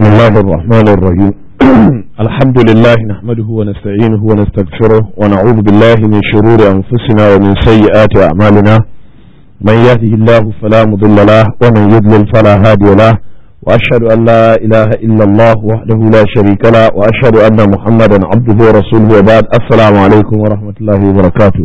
الله الرحمن الرحيم الحمد لله نحمده ونستعينه ونستغفره ونعوذ بالله من شرور أنفسنا ومن سيئات أعمالنا من يهده الله فلا مضل له ومن يضلل فلا هادي له وأشهد أن لا إله إلا الله وحده لا شريك له وأشهد أن محمدا عبده ورسوله وبعد السلام عليكم ورحمة الله وبركاته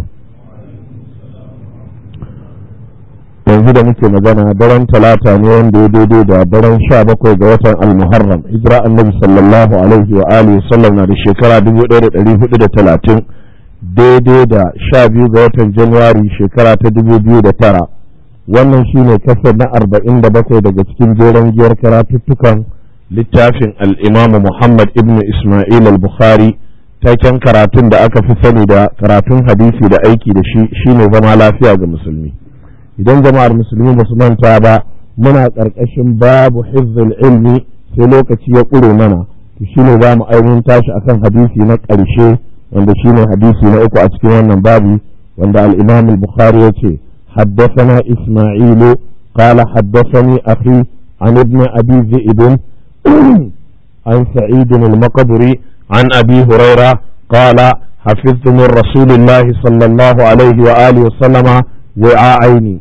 yanzu da muke magana daren talata ne wanda ya daidai da daren sha bakwai ga watan almuharram hijira annabi sallallahu alaihi wa alihi sallam na da shekara dubu ɗaya da ɗari hudu da talatin daidai da sha biyu ga watan januwari shekara ta dubu biyu da tara wannan shine kasar na arba'in da bakwai daga cikin jeren giyar karatuttukan littafin al'imamu muhammad ibn ismail al-bukhari taken karatun da aka fi sani da karatun hadisi da aiki da shi shine zama lafiya ga musulmi idan jama'ar musulmi ba su manta ba muna ƙarƙashin babu hifzul ilmi sai lokaci ya ƙure mana to shine za mu ainihin tashi akan hadisi na ƙarshe wanda shine hadisi na uku a cikin wannan babu wanda al-imam al-bukhari ya ce حدثنا إسماعيل قال حدثني أخي عن ابن أبي ذئب عن سعيد المقبري عن أبي هريرة قال حفظت من رسول الله صلى الله عليه وآله وسلم وعاءين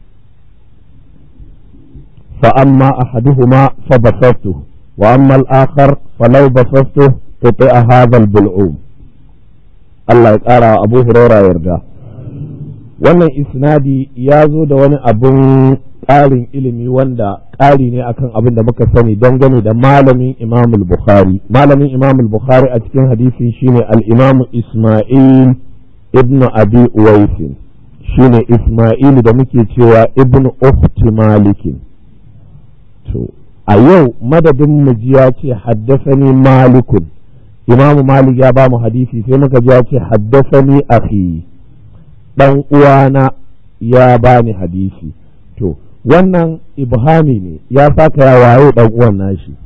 فأما أحدهما فبسطته وأما الآخر فلو بسطته قطع هذا البلعوم الله يقرأ أبو هريرة يرجع wannan isnadi ya zo da wani abun ƙarin ilimi wanda ƙari ne akan abin da muka sani dangane da malamin imam bukhari malamin imam bukhari a cikin hadisin shine al-imam isma'il ibn abi uwaisin shine Ismailu da muke cewa ibn ukhti malikin to a yau madadin mu ji ya ce haddasani malikun imamu malik ya ba mu hadisi sai muka ji ya ce haddasani akhi dan uwana ya ba ni hadisi to wannan ibhami ne ya saka ya waye dan uwan nashi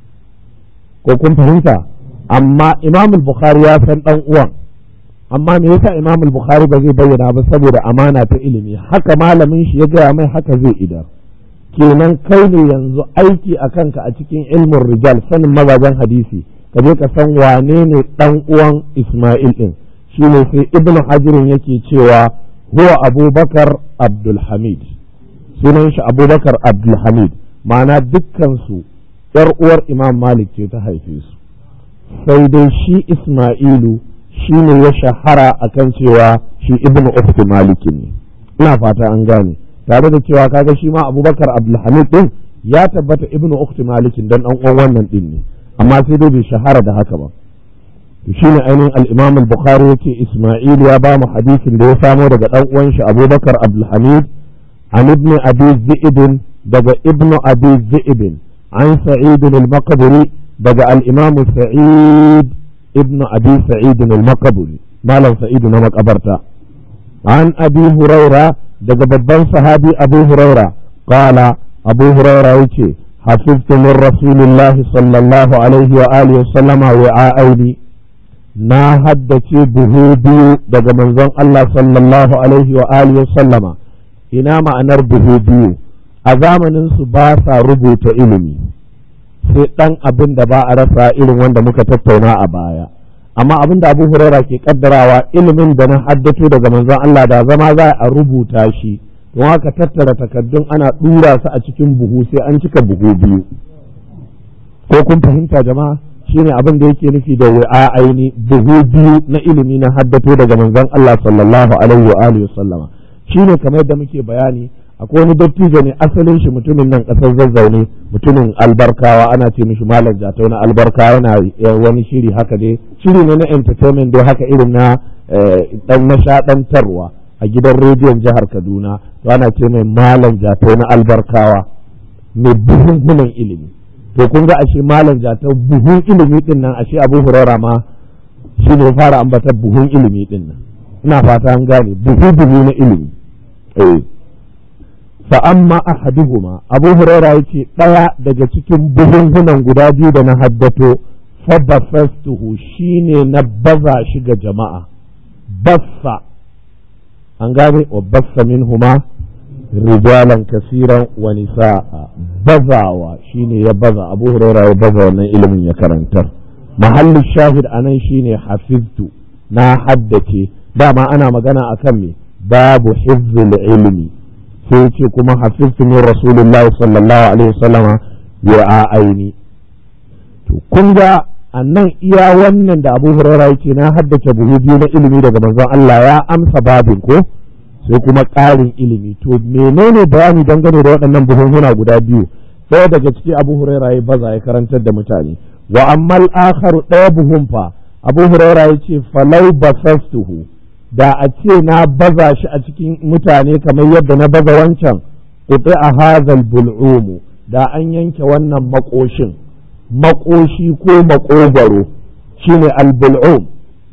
ko kun fahimta amma imamul bukhari ya san dan uwan amma me yasa Imam al-Bukhari ba zai bayyana ba saboda amana ta ilimi haka malamin shi ya gaya mai haka zai idar kenan kai ne yanzu aiki a kanka a cikin ilmin rijal sanin mazajen hadisi ka je ka san wane ne dan uwan Isma'il din shine sai Ibn Hajar yake cewa huwa Abubakar Abdul Hamid sunan shi Abubakar Abdul Hamid ma'ana dukkan su yar uwar Imam Malik ce ta haife su sai dai shi Isma'ilu shi ne ya shahara a kan cewa shi ibn ukhti malikin ne ina fata an gane tare da cewa kaga shi ma abubakar abdulhamid din ya tabbata ibn ukhti malikin dan dan uwan wannan din ne amma sai dai bai shahara da haka ba to shine ainihin al-imam al-bukhari yake isma'il ya ba mu hadisin da ya samo daga dan uwan shi abubakar abdulhamid an ibn abi zi'ib daga ibn abi zi'ib an sa'id al-maqburi daga al-imam sa'id ابن أبي سعيد المقبري مالا سعيد مقبرتا عن أبي هريرة daga babban sahabi Abu Huraira qala Abu Huraira yace hafiztu min Rasulillah sallallahu alaihi wa alihi wa sallama wa'aini na haddace buhu biyu daga manzon Allah sallallahu alaihi wa alihi wa sallama ina ma'anar buhu biyu a zamanin su ba sa rubuta ilimi sai ɗan abin da ba a rasa irin wanda muka tattauna a baya amma abin da abu huraira ke kaddarawa ilimin da na haddato daga manzon Allah da zama za a rubuta shi don haka tattara takaddun ana ɗura su a cikin buhu sai an cika buhu biyu ko kun fahimta jama'a shine abin da yake nufi da wa'a aini buhu biyu na ilimi na haddato daga manzon Allah sallallahu alaihi wa alihi wasallama shine kamar da muke bayani akwai wani dattijo ne asalin shi mutumin nan kasar zazzaune mutumin albarkawa ana ce mishi malam jatau na albarka yana wani shiri haka dai shiri ne na entertainment dai haka irin na dan nishadantarwa a gidan rediyon jihar kaduna to ana ce mai malam jatau na albarkawa mai buhunhunan ilimi to kun ga ashe malam jatau buhun ilimi din nan ashe abu hurara ma shi ne fara ambatar buhun ilimi din nan ina fata an gane buhu buhu na ilimi eh فأما أحدهما أبو هريرة يتي ɗaya daga cikin buhunhunan guda biyu da na haddato fabafastuhu shine na baza shi ga jama'a bassa an gane wa bassa minhuma rijalan kasiran wa nisa'a bazawa shine ya baza abu huraira ya baza wannan ilimin ya karantar mahallin shahid anan shine hafiztu na haddace dama ana magana akan me babu hifzul ilmi sai ce kuma hafiztu min rasulullahi sallallahu alaihi wasallama ya aini to kun ga annan iya wannan da abu huraira yake na haddace buhu biyu na ilimi daga manzon Allah ya amsa babin ko sai kuma ƙarin ilimi to menene bayani dangane da waɗannan buhunhuna guda biyu ɗaya daga ciki abu huraira ya baza ya karantar da mutane wa ammal akharu ɗaya buhun fa abu huraira ya ce falau basastuhu da a ce na baza shi a cikin mutane kamar yadda na baza wancan kuɗi a hazal bul'umu da an yanke wannan makoshin makoshi ko makogwaro shine albul'um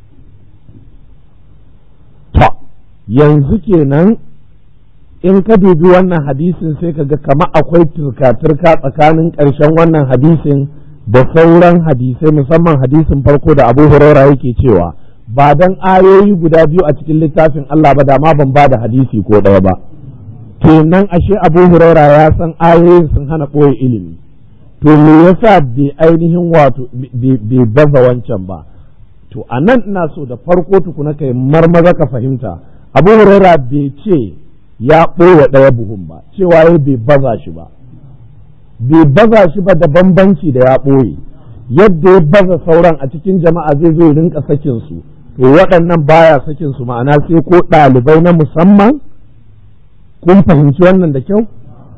ta yanzu kenan in ka dubi wannan hadisin sai ka ga kama akwai turka-turka tsakanin ƙarshen wannan hadisin da sauran hadisai musamman hadisin farko da abu huraira yake cewa ba dan ayoyi guda biyu a cikin littafin Allah ba da ma ban ba da hadisi ko ɗaya ba kenan ashe abu huraira ya san ayoyin sun hana ɓoye ilimi to me yasa bai ainihin wato bai baza wancan ba to a nan ina so da farko tukuna kai marmaza ka fahimta abu huraira bai ce ya ɓoye ɗaya buhun ba cewa ya bai baza shi ba bai baza shi ba da bambanci da ya ɓoye yadda ya baza sauran a cikin jama'a zai zo rinka sakin su to waɗannan baya sakin su ma'ana sai ko ɗalibai na musamman kun fahimci wannan da kyau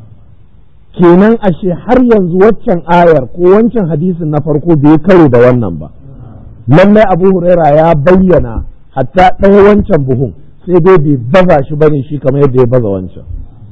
kenan ashe har yanzu waccan ayar ko wancan hadisin na farko bai karo da wannan ba lallai abu huraira ya bayyana hatta ɗaya wancan buhun sai dai bai baza shi bane shi kamar yadda ya baza wancan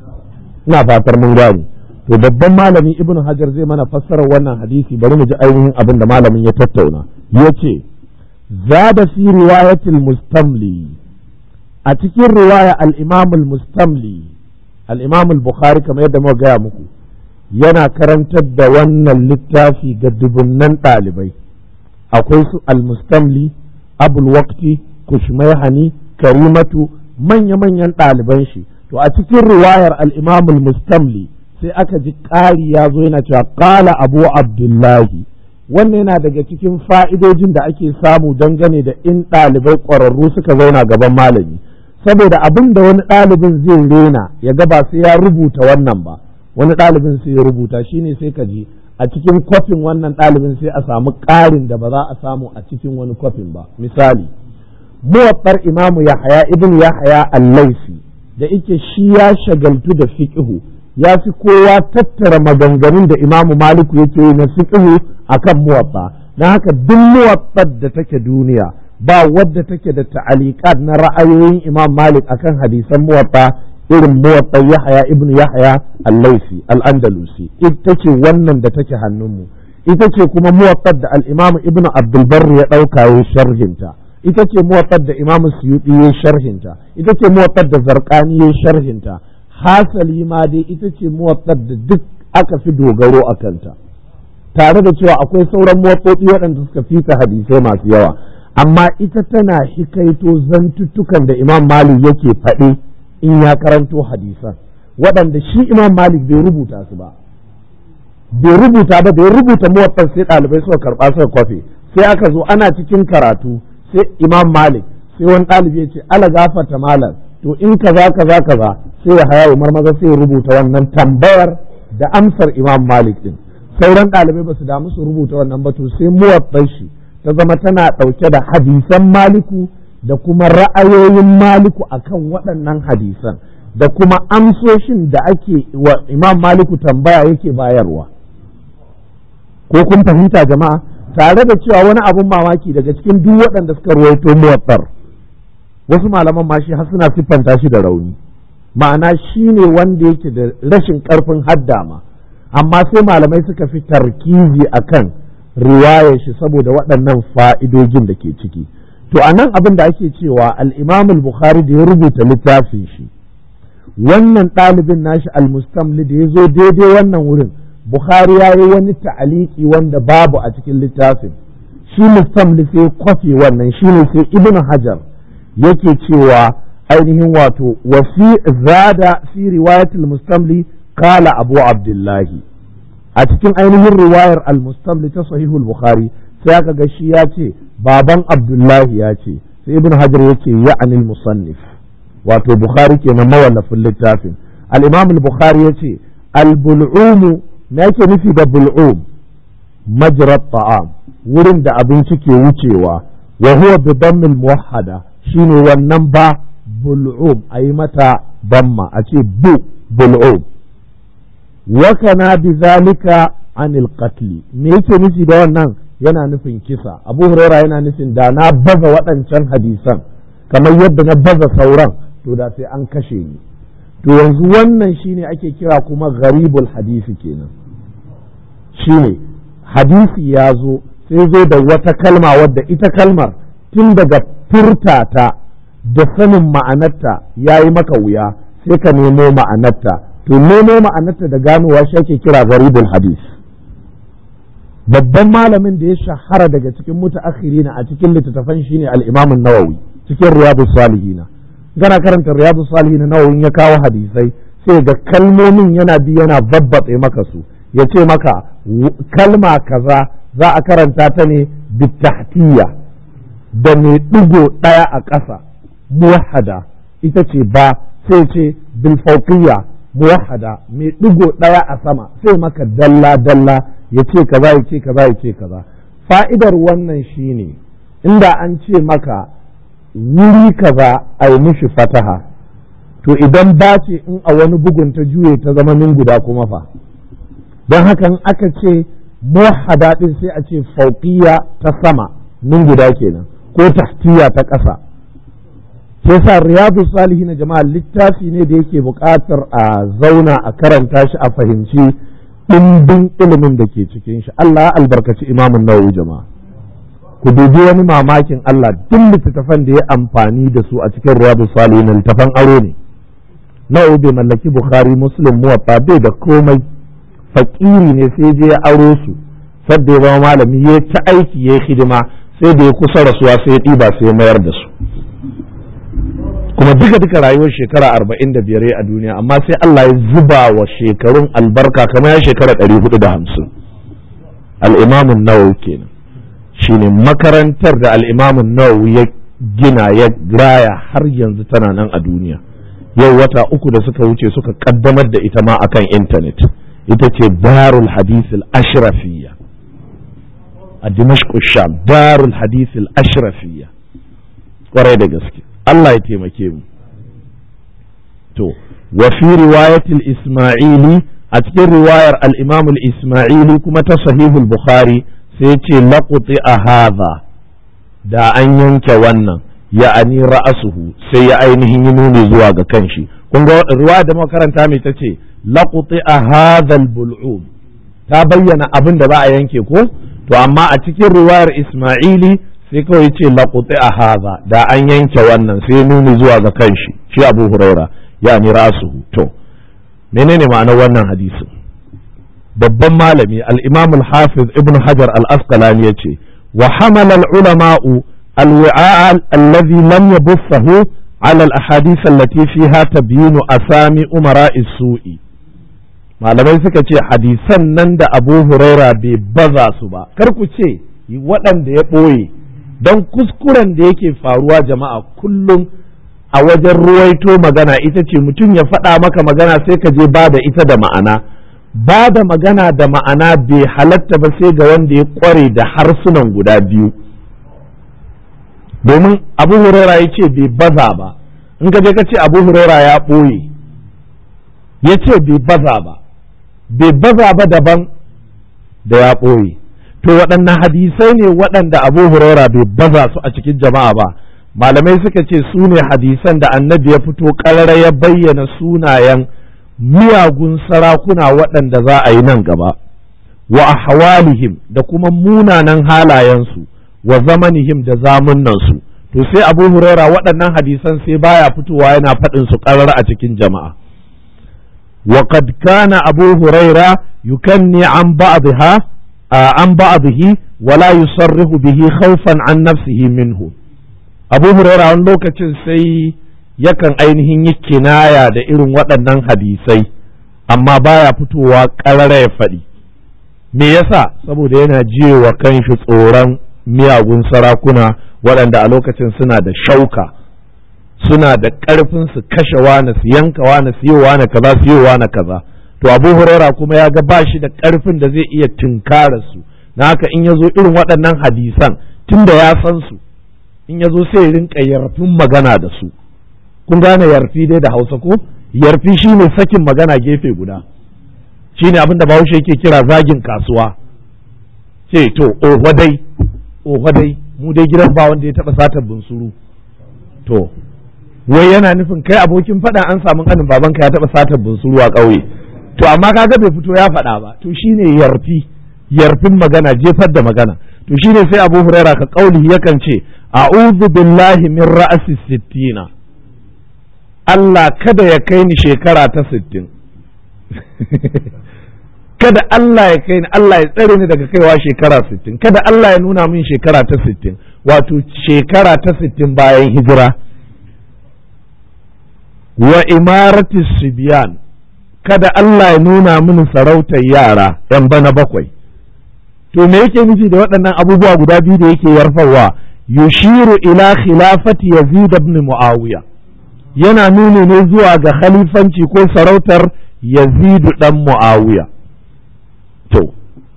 ina fatar mun gane to babban malami ibnu hajar zai mana fassarar wannan hadisi bari mu ji ainihin abin da malamin ya tattauna ya ce zada fi riwayatil mustamli a cikin riwaya al-imam al-mustamli al-imam al-bukhari kamar yadda muka gaya muku yana karantar da wannan littafi ga dubunnan ɗalibai akwai su al-mustamli abul waqti kushmayhani karimatu manya-manyan ɗaliban shi to a cikin riwayar al-imam al-mustamli sai aka ji ƙari ya zo yana cewa ƙala abu abdullahi wannan yana daga cikin fa'idojin da ake samu dangane da in ɗalibai ƙwararru suka zauna gaban malami saboda abin da wani ɗalibin zai rena ya ga ba sai ya rubuta wannan ba wani ɗalibin sai ya rubuta shine sai ka ji a cikin kwafin wannan ɗalibin sai a samu ƙarin da ba za a samu a cikin wani kwafin ba misali muwaffar imamu yahaya ibn yahaya al-laisi da ike shi ya shagaltu da fiqhu ya fi kowa tattara maganganun da imamu maliku yake yi na fiqhu akan muwaffa na haka duk muwaffar da take duniya ba wadda take da ta'aliqat na ra'ayoyin imam malik akan hadisan muwaffa irin muwaffar yahaya ibn yahaya al-laisi al-andalusi ita ce wannan da take hannunmu ita ce kuma muwaffar da al-imam ibn abdul barri ya dauka ya sharhinta ita ce muwaffar da imam suyuti ya sharhinta ita ce muwaffar da zarqani ya sharhinta hasali ma dai ita ce muwaffar da duk aka fi dogaro a kanta tare da cewa akwai sauran muwaffofi waɗanda suka fita hadisai masu yawa amma ita tana hikaito zantuttukan da imam malik yake faɗi in ya karanto hadisan waɗanda shi imam malik bai rubuta su ba bai rubuta ba da ya rubuta muwaffar sai ɗalibai suka karɓa suka kwafe sai aka zo ana cikin karatu sai imam malik sai wani ɗalibi ya ce ala gafarta malam to in kaza kaza kaza sai ya haya umar maza sai ya rubuta wannan tambayar da amsar imam malik din sauran ɗalibai ba su damu su rubuta wannan ba to sai muwaffar shi ta zama tana ɗauke da hadisan maliku da kuma ra'ayoyin maliku akan waɗannan hadisan da kuma amsoshin da ake wa imam maliku tambaya yake bayarwa ko kun fahimta jama'a tare da cewa wani abun mamaki daga cikin duk waɗanda suka ruwaito muwaffar wasu malaman ma shi har suna siffanta shi da rauni ma'ana shi ne wanda yake da rashin ƙarfin haddama amma sai malamai suka fi tarkizi akan riwayar shi saboda waɗannan fa'idojin da ke ciki to a nan abin da ake cewa al-imam al-bukhari da ya rubuta littafin shi wannan ɗalibin nashi al-mustamli da ya zo daidai wannan wurin bukhari ya yi wani ta'aliki wanda babu a cikin littafin shi mustamli sai kwafe wannan shine sai ibn hajar yake cewa ainihin wato wa fi zada fi riwayatul mustamli kala abu abdullahi a cikin ainihin riwayar al-mustamli ta sahihul bukhari sai aka ga shi ya ce baban abdullahi ya ce sai ibn hajar ya ce ya'anil musannif wato bukhari kenan mawallafin littafin al-imam al-bukhari ya ce al-bul'um me yake nufi da bul'um majrat ta'am wurin da abinci ke wucewa wa huwa bi dammil muwahhada shine wannan ba bul'um ayi mata damma a ce bu bul'um wa kana bi zalika anil qatl me yake nufi da wannan yana nufin kisa abu huraira yana nufin da na baza waɗancan hadisan kamar yadda na baza sauran to da sai an kashe ni to yanzu wannan shine ake kira kuma gharibul hadisi kenan shine hadisi ya zo sai zo da wata kalma wadda ita kalmar tun daga furtata da sanin ma'anarta ya yi maka wuya sai ka nemo ma'anarta to nemo ma'anarta da ganowa shi ake kira gharibul hadis babban malamin da ya shahara daga cikin mutaakhirina a cikin littattafan shine al-Imam an-Nawawi cikin Riyadus Salihin gana karanta Riyadus Salihin Nawawi ya kawo hadisai sai ga kalmomin yana bi yana babbatse maka su ya ce maka kalma kaza za a karanta ta ne bitahtiya da mai ɗigo ɗaya a ƙasa muwahada ita ce ba sai ce bilfauqiyya muwahada mai ɗigo ɗaya a sama sai maka dalla dalla ya ce kaza ya ce kaza ya ce kaza fa'idar wannan shine inda an ce maka wuri kaza a yi mishi fataha to idan ba ce in a wani bugun ta juye ta zama min guda kuma fa don hakan aka ce muwahada din sai a ce fauqiyya ta sama min guda kenan ko tahtiya ta ƙasa ke sa riyadu salihi na jama'a littafi ne da yake buƙatar a zauna a karanta shi a fahimci ɗimbin ilimin da ke cikin shi Allah ya albarkaci imamun nawawi jama'a ku dubi wani mamakin Allah duk littattafan da ya amfani da su a cikin riyadu salihi na littattafan aro ne nawawi bai mallaki bukhari muslim muwatta bai da komai fakiri ne sai je ya aro su sadda ya zama malami ya ta aiki ya hidima sai da ya kusa rasuwa sai ya ɗiba sai ya mayar da su kuma duka duka rayuwar shekara arba'in da biyar a duniya amma sai Allah ya zuba wa shekarun albarka kamar ya shekara ɗari hudu da hamsin al'imamun nawawi kenan shine makarantar da al'imamun nawawi ya gina ya raya har yanzu tana nan a duniya yau wata uku da suka wuce suka kaddamar da ita ma akan intanet ita ce darul hadisil ashrafiyya a dimashq sham darul hadisil ashrafiyya kwarai da gaske Allah ya taimake mu to wa fi riwayatil isma'ili a cikin riwayar al-imam al-isma'ili kuma ta sahihul bukhari sai ce laquti a hadha da an yanke wannan ya'ani ra'asuhu sai ya ainihin yi nuni zuwa ga kanshi kun ga riwaya da makaranta mai ta ce laquti a hadha al-bul'um ta bayyana abin da za a yanke ko to amma a cikin riwayar isma'ili sai kawai ce laƙuti a haza da an yanke wannan sai nuni zuwa ga kanshi shi abu huraira ya ni rasuhu to menene ma'anar wannan hadisin babban malami al-imam al-hafiz ibn hajar al-asqalani yace wa hamala al-ulama'u al-wi'a alladhi lam yabussahu ala al-ahadith allati fiha tabyinu asami umara su'i malamai suka ce hadisan nan da abu huraira bai baza su ba kar ku ce waɗanda ya ɓoye don kuskuren da yake faruwa jama'a kullum a wajen ruwaito magana ita ce mutum ya faɗa maka magana sai ka je ba da ita da ma'ana ba da magana da ma'ana bai halatta ba sai ga wanda ya ƙware da harsunan guda biyu domin abu huraira ya ce bai baza ba in ka je ka ce abu huraira ya ɓoye ya ce bai baza ba bai baza ba daban da ya ɓoye to waɗannan hadisai ne waɗanda abu huraira bai baza su a cikin jama'a ba malamai suka ce su ne hadisan da annabi ya fito ƙarara ya bayyana sunayen miyagun sarakuna waɗanda za a yi nan gaba wa ahwalihim da kuma munanan halayensu wa zamanihim da zamunansu to sai abu huraira waɗannan hadisan sai baya fitowa yana faɗin su ƙarara a cikin jama'a وقد كان أبو هريرة يكني عن بعضها عن بعضه ولا يصرح به خوفا عن نفسه منه abu huraira wani lokacin sai yakan ainihin yi kinaya da irin waɗannan hadisai amma baya fitowa ƙarara ya faɗi me yasa saboda yana jiyewa kanshi tsoron miyagun sarakuna waɗanda a lokacin suna da shauka suna da ƙarfin su kashe wani su yanka wani su yi wani kaza su yi wani kaza to abu huraira kuma ya ga ba shi da ƙarfin da zai iya tunkara su na haka in ya zo irin waɗannan hadisan tunda ya san su in ya zo sai ya rinka yarfin magana da su kun gane yarfi dai da hausa ko yarfi shine sakin magana gefe guda shine abin da bahaushe yake kira zagin kasuwa ce to oho dai oho dai mu dai gidan ba wanda ya taba satar bunsuru to wai yana nufin kai abokin faɗa an samu kanin babanka ya taba satar bunsuru a ƙauye to amma kaga bai fito ya faɗa ba to shine yarfi yarfin magana jefar da magana to shine sai Abu Huraira ka kauli yakan ce a'udhu billahi min ra'si sittina Allah kada ya kai ni shekara ta sittin kada Allah ya kai ni Allah ya tsare ni daga kaiwa shekara sittin kada Allah ya nuna min shekara ta sittin wato shekara ta sittin bayan hijira wa imarati sibiyan kada Allah ya nuna min sarautar yara yan bana bakwai to me yake nufi da waɗannan abubuwa guda biyu da yake yarfarwa yushiru ila khilafati yazid ibn muawiya yana nuni ne zuwa ga khalifanci ko sarautar yazidu dan muawiya to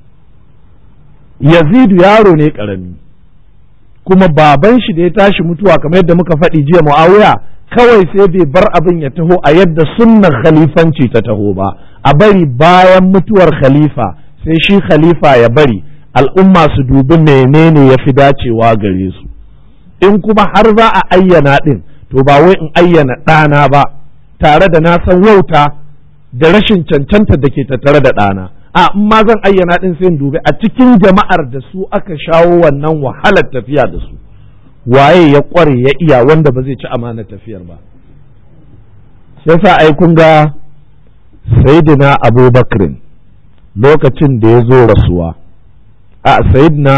yazidu yaro ne karami kuma baban shi da ya tashi mutuwa kamar yadda muka faɗi jiya muawiya kawai sai bai bar abin ya taho a yadda sunnar khalifanci ta taho ba a bari bayan mutuwar khalifa sai shi khalifa ya bari al'umma su dubi menene ya fi dacewa gare su in kuma har za a ayyana ɗin to ba wai in ayyana ɗana ba tare da na san wauta da rashin cancanta da ke tattare da ɗana a in ma zan ayyana ɗin sai in dubi a cikin jama'ar da su aka shawo wannan wahalar tafiya da su waye ya ƙware ya iya wanda ba zai ci amanar tafiyar ba sai sa ai kun ga sayyidina abubakrin lokacin da ya zo rasuwa a sayyidina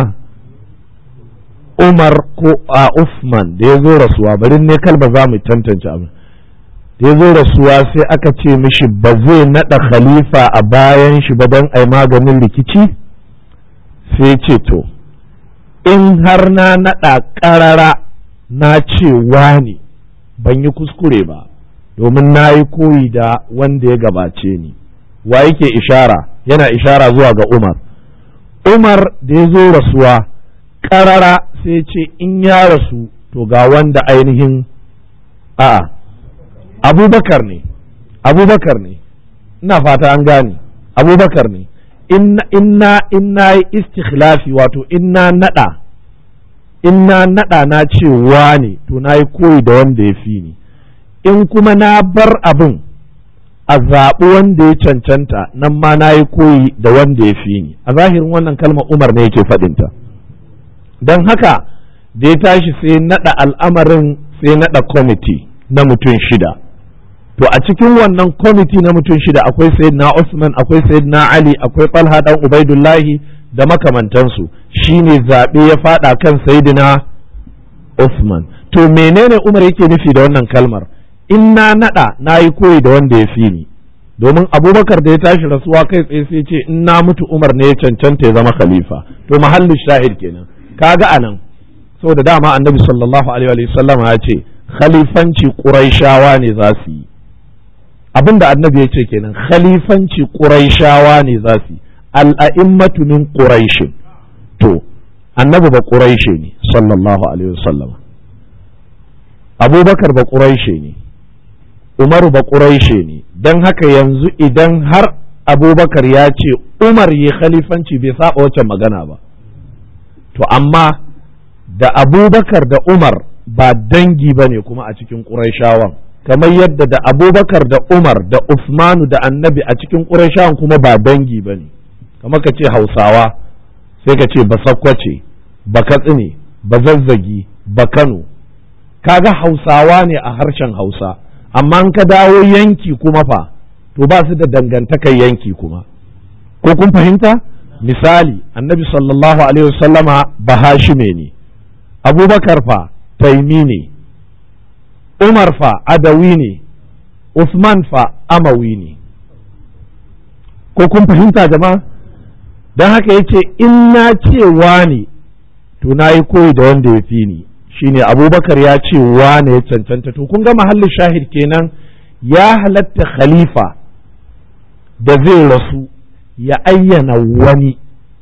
umar ko a Uthman da ya zo rasuwa bari ne kalba za mu tantance abin da ya zo rasuwa sai aka ce mishi ba zai naɗa khalifa a bayan shi ba don ai maganin rikici sai ce to in har na naɗa ƙarara na ce wani ban yi kuskure ba domin na yi koyi da wanda ya gabace ni wa yake ishara yana ishara zuwa ga umar umar da ya zo rasuwa ƙarara sai ce in ya rasu to ga wanda ainihin a'a abubakar ne abubakar ne ina fata an gane abubakar ne inna inna yi istikhlafi wato inna nada inna nada na ce ne to na yi koyi da wanda ya fi ni in kuma na bar abin a zaɓi wanda ya cancanta nan ma na yi koyi da wanda ya fi ni a zahirin wannan kalmar umar ne yake faɗinta don haka da ya tashi sai naɗa al'amarin sai naɗa kwamiti na mutum shida to a cikin wannan kwamiti na mutum shida akwai sayyidina Usman akwai sayyidina Ali akwai Talha dan Ubaidullahi da makamantansu shine zaɓe ya faɗa kan sayyidina Usman to menene Umar yake nufi da wannan kalmar in na naɗa na yi koyi da wanda ya fi ni domin abubakar da ya tashi rasuwa kai tsaye sai ce in na mutu umar ne ya cancanta ya zama khalifa to mahallin shahid kenan kaga anan saboda dama annabi sallallahu alaihi wa sallam ya ce khalifanci quraishawa ne za su yi abinda annabi ya ce kenan khalifanci quraishawa ne za su yi al'a'immatu min quraish to annabi ba quraishi ne sallallahu alaihi wa sallam abubakar ba quraishi ne umaru ba quraishi ne don haka yanzu idan har abubakar ya ce umar yi khalifanci bai saba wacce magana ba to amma da abubakar da umar ba dangi ba ne kuma a cikin ƙuraishawan kamar yadda da abubakar da umar da usmanu da annabi a cikin ƙuraishawan kuma ba dangi ba ne kamar ka ce hausawa sai ka ce ba sakkwace ba katsine ba zazzagi ba kano kaga hausawa ne a harshen hausa amma an ka dawo yanki kuma fa to ba su da dangantakar yanki kuma ko kun fahimta misali annabi sallallahu alaihi wasallama bahashime ne abubakar fa taimi ne umar fa adawi ne usman fa amawi ne ko kun fahimta jama'a don haka yace in na ce wani to na yi koyi da wanda ya fi ni shine abubakar ya ce wane ya cancanta to kun ga mahallin shahid kenan ya halatta khalifa da zai rasu ya ayyana wani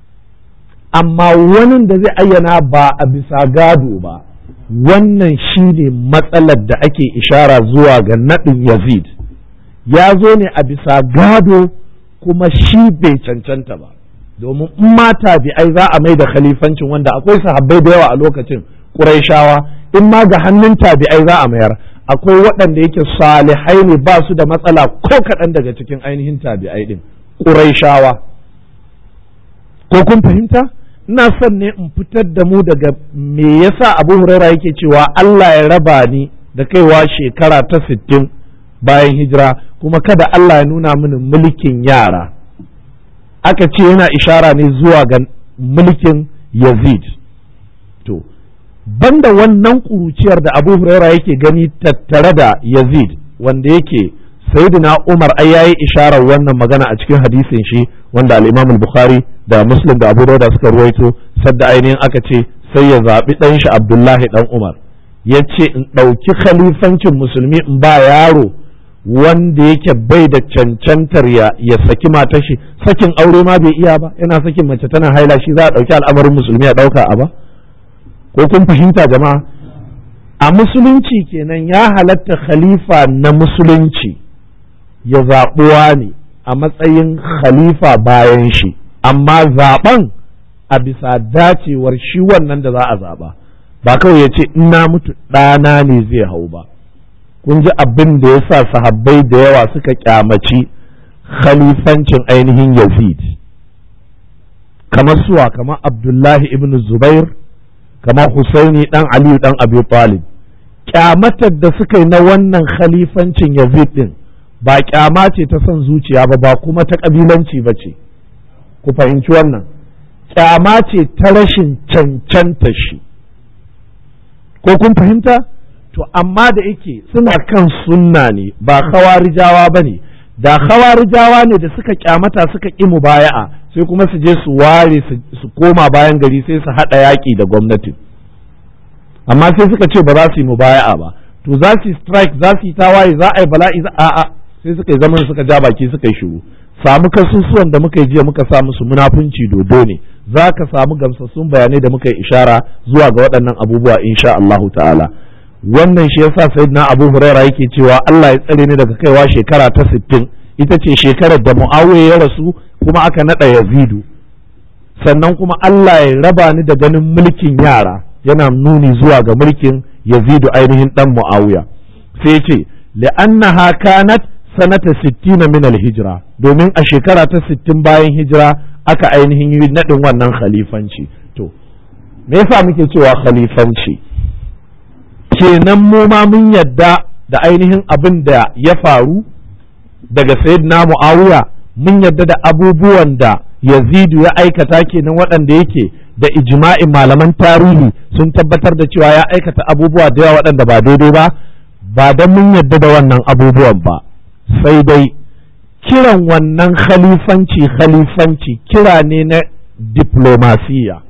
amma wani da zai ayyana ba a bisa gado ba wannan shine matsalar da ake ishara zuwa ga naɗin yazid ya zo ne a bisa gado kuma shi bai cancanta ba domin in ma tabi'ai za a mai da khalifancin wanda akwai sahabbai da yawa a lokacin ƙuraishawa in ma ga hannun tabi'ai za a mayar akwai waɗanda yake salihai ne ba su da matsala ko kaɗan daga cikin ainihin tabi'ai ɗin ƙuraishawa ko kun fahimta ina son ne in fitar da mu daga me yasa abu huraira yake cewa Allah ya raba ni da kaiwa shekara ta sittin bayan hijira kuma kada Allah ya nuna mini mulkin yara aka ce yana ishara ne zuwa ga mulkin yazid to banda wannan kuruciyar da abu huraira yake gani tattare da yazid wanda yake sayyidina umar ai yayi isharar wannan magana a cikin hadisin shi wanda al-imam al-bukhari da muslim da abu dauda suka ruwaito sadda ainihin aka ce sai ya zaɓi ɗan shi abdullahi ɗan umar ya ce in ɗauki khalifancin musulmi in ba yaro wanda yake bai da cancantar ya ya saki matar shi sakin aure ma bai iya ba yana sakin mace tana haila shi za a ɗauki al'amarin musulmi a ɗauka a ba ko kun fahimta jama'a a musulunci kenan ya halatta khalifa na musulunci ya zaɓuwa ne a matsayin khalifa bayan shi amma zaɓen a bisa dacewar shi wannan da za a zaɓa ba kawai ya ce ina mutu ɗana ne zai hau ba kun ji abin da ya sa sahabbai da yawa suka kyamaci khalifancin ainihin yazid kamar suwa kamar abdullahi ibn zubair kamar husaini dan aliyu dan abi talib kyamatar da suka yi na wannan khalifancin yazid din ba kyama ce ta son zuciya ba ba kuma ta kabilanci ba ce ku fahimci wannan kyama ce ta rashin cancanta shi ko kun fahimta to amma da yake suna kan sunna ne ba khawarijawa ba ne da khawarijawa ne da suka kyamata suka ƙi mubaya'a sai kuma su je su ware su koma bayan gari sai su haɗa yaƙi da gwamnati amma sai suka ce ba za su yi mubaya'a ba to za su yi strike za su yi tawaye za a yi bala'i za a'a sai suka yi zaman suka ja baki suka yi shiru samu kasusuwan da muka yi jiya muka sa musu munafunci dodo ne za ka samu gamsassun bayanai da muka yi ishara zuwa ga waɗannan abubuwa insha Allahu ta'ala wannan shi yasa sayyidina Abu Huraira yake cewa Allah ya tsare ni daga kaiwa shekara ta 60 ita ce shekarar da Muawiya ya rasu kuma aka nada Yazidu sannan kuma Allah ya raba ni da ganin mulkin yara yana nuni zuwa ga mulkin Yazidu ainihin dan Muawiya sai ce li'annaha kanat sanata 60 min al-hijra domin a shekara ta 60 bayan hijira aka ainihin yi nadin wannan khalifanci to me yasa muke cewa khalifanci kenan mu ma mun yadda da ainihin abin da ya faru daga sayyidina muawiya mun yadda da abubuwan da yazidu ya aikata kenan waɗanda yake da ijma'in malaman tarihi sun tabbatar da cewa ya aikata abubuwa da yawa waɗanda ba daidai ba ba don mun yadda da wannan abubuwan ba sai dai kiran wannan khalifanci khalifanci kira ne na diplomasiya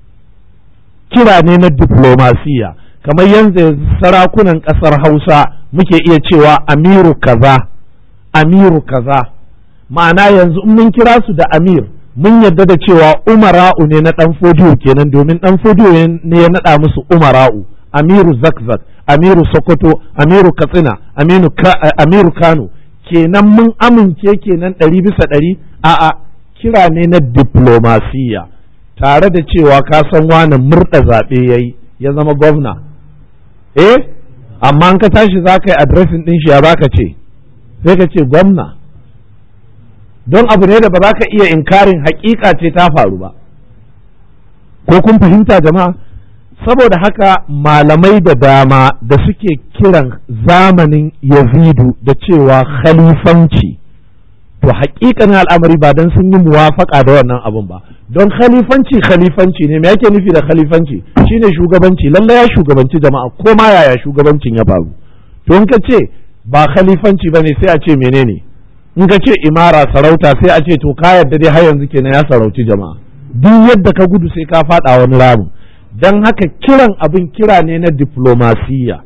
kira ne na diplomasiya kamar yanzu sarakunan ƙasar hausa muke iya cewa amiru kaza amiru kaza ma'ana yanzu in mun kira su da amir mun yadda da cewa umara'u ne na ɗan fodiyo kenan domin ɗan fodiyo ne ya naɗa musu umara'u amiru zakzak amiru sokoto amiru katsina amiru kano kenan mun amince kenan ɗari bisa ɗari a'a kira ne na diplomasiya tare da cewa ka san wani murɗa zaɓe ya yi ya zama gwamna eh amma an ka tashi za ka yi adresin ɗin shi ya za ka ce sai ka ce gwamna don abu ne da ba za ka iya inkarin hakika ce ta faru ba ko kun fahimta jama'a saboda haka malamai da dama da suke kiran zamanin yazidu da cewa khalifanci to hakikanin al'amari ba don sun yi muwafaka da wannan abun ba don khalifanci khalifanci ne me yake nufi da khalifanci shine shugabanci lalle ya shugabanci jama'a ko ma yaya shugabancin ya faru to in ka ce ba khalifanci bane sai a ce menene in ka ce imara sarauta sai a ce to ka yadda dai har yanzu kenan ya sarauci jama'a duk yadda ka gudu sai ka faɗa wani ramin don haka kiran abin kira ne na diplomasiya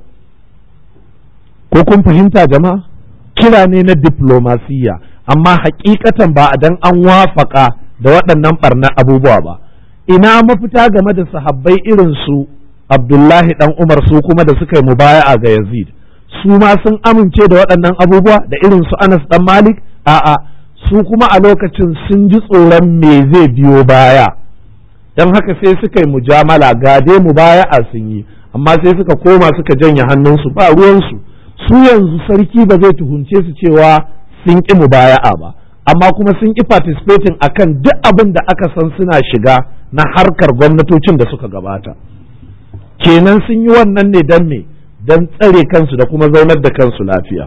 ko kun fahimta jama'a kira ne na diplomasiya amma hakikatan ba dan an wafaka da waɗannan barna abubuwa ba ina mafita game da sahabbai irin su abdullahi dan umar su kuma da suka yi mubaya'a ga yazid su ma sun amince da waɗannan abubuwa da irin su anas dan malik a'a su kuma a lokacin sun ji tsoron me zai biyo baya don haka sai suka yi mujamala ga dai mubaya'a sun yi amma sai suka koma suka janye hannunsu ba ruwansu su yanzu sarki ba zai tuhunce su cewa sun ƙi mubaya'a ba amma kuma sun ƙi participating akan duk abin da aka san suna shiga na harkar gwamnatocin da suka gabata kenan sun yi wannan ne don me don tsare kansu da kuma zaunar da kansu lafiya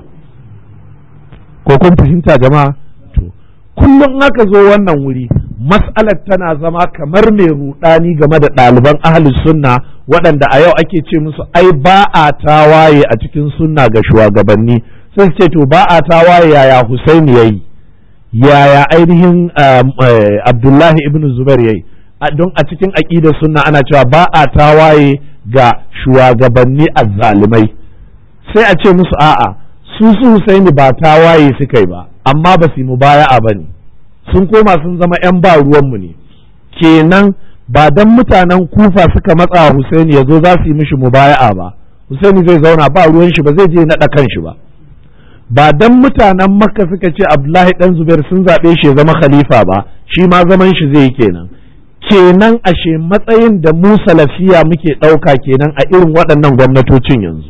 ko kun fahimta jama'a to kullum aka zo wannan wuri mas'alar tana zama kamar mai rudani game da ɗaliban ahli sunna waɗanda a yau ake ce musu ai ba a tawaye a cikin sunna ga shugabanni sai ce to ba a tawaye yaya Husaini yayi yaya ainihin Abdullahi ibn Zubair yayi don a cikin aqidar sunna ana cewa ba a tawaye ga shugabanni azzalimai sai a ce musu a'a su su Husaini ba tawaye suka yi ba amma ba su yi mubaya'a bane sun koma sun zama 'yan ba ruwanmu ne kenan ba dan mutanen kufa suka matsa Husaini ya zo za su yi mishi mubaya'a ba Husaini zai zauna ba ruwan shi ba zai je naɗa kan shi ba ba dan mutanen makka suka ce Abdullahi dan Zubair sun zaɓe shi ya zama khalifa ba shi ma zaman shi zai yi kenan kenan ashe matsayin da mu salafiya muke ɗauka kenan a irin waɗannan gwamnatocin yanzu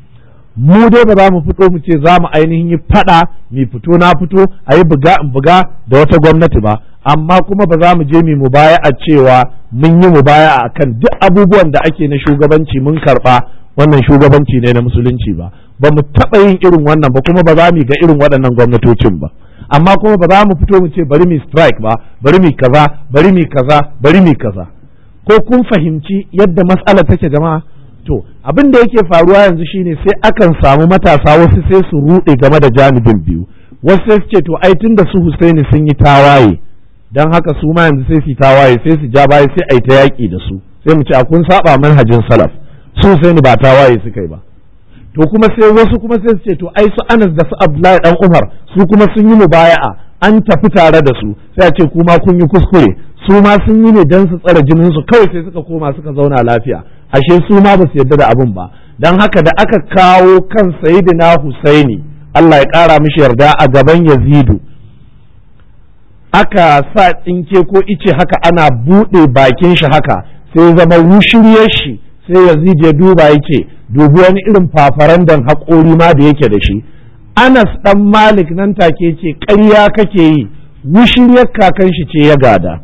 mu dai ba za mu fito mu ce za mu ainihin yi fada mu fito na fito a yi buga in buga da wata gwamnati ba amma kuma ba za mu je mu baya a cewa mun yi mu baya a kan duk abubuwan da ake na shugabanci mun karba wannan shugabanci ne na musulunci ba ba mu taɓa yin irin wannan ba kuma ba za mu ga irin waɗannan gwamnatocin ba amma kuma ba za mu fito mu ce bari mu strike ba bari mu kaza bari mu kaza bari mu kaza ko kun fahimci yadda mas'ala take jama'a to abin da yake faruwa yanzu shine sai akan samu matasa wasu sai su ruɗe game da janibin biyu wasu sai su ce to ai tunda su Husaini sun yi tawaye dan haka su ma yanzu sai su tawaye sai su ja baya sai ai ta yaƙi da su sai mu ce a kun saba manhajin salaf su Husaini ba tawaye suka yi ba to kuma sai wasu kuma sai su ce to ai su Anas da su Abdullahi dan Umar su kuma sun yi mubaya'a an tafi tare da su sai a ce kuma kun yi kuskure su ma sun yi ne dan su tsare jinin su kawai sai suka koma suka zauna lafiya ashe su ma ba su yarda da abin ba dan haka da aka kawo kan sayyidina Husaini Allah ya kara mishi yarda a gaban Yazidu aka sa tsinke ko ice haka ana buɗe bakin shi haka sai zama wushiryar shi sai Yazid ya duba yake dubi wani irin fafarandan haƙori ma da yake da shi Anas dan Malik nan take ce ƙarya kake yi wushiryar kakan shi ce ya gada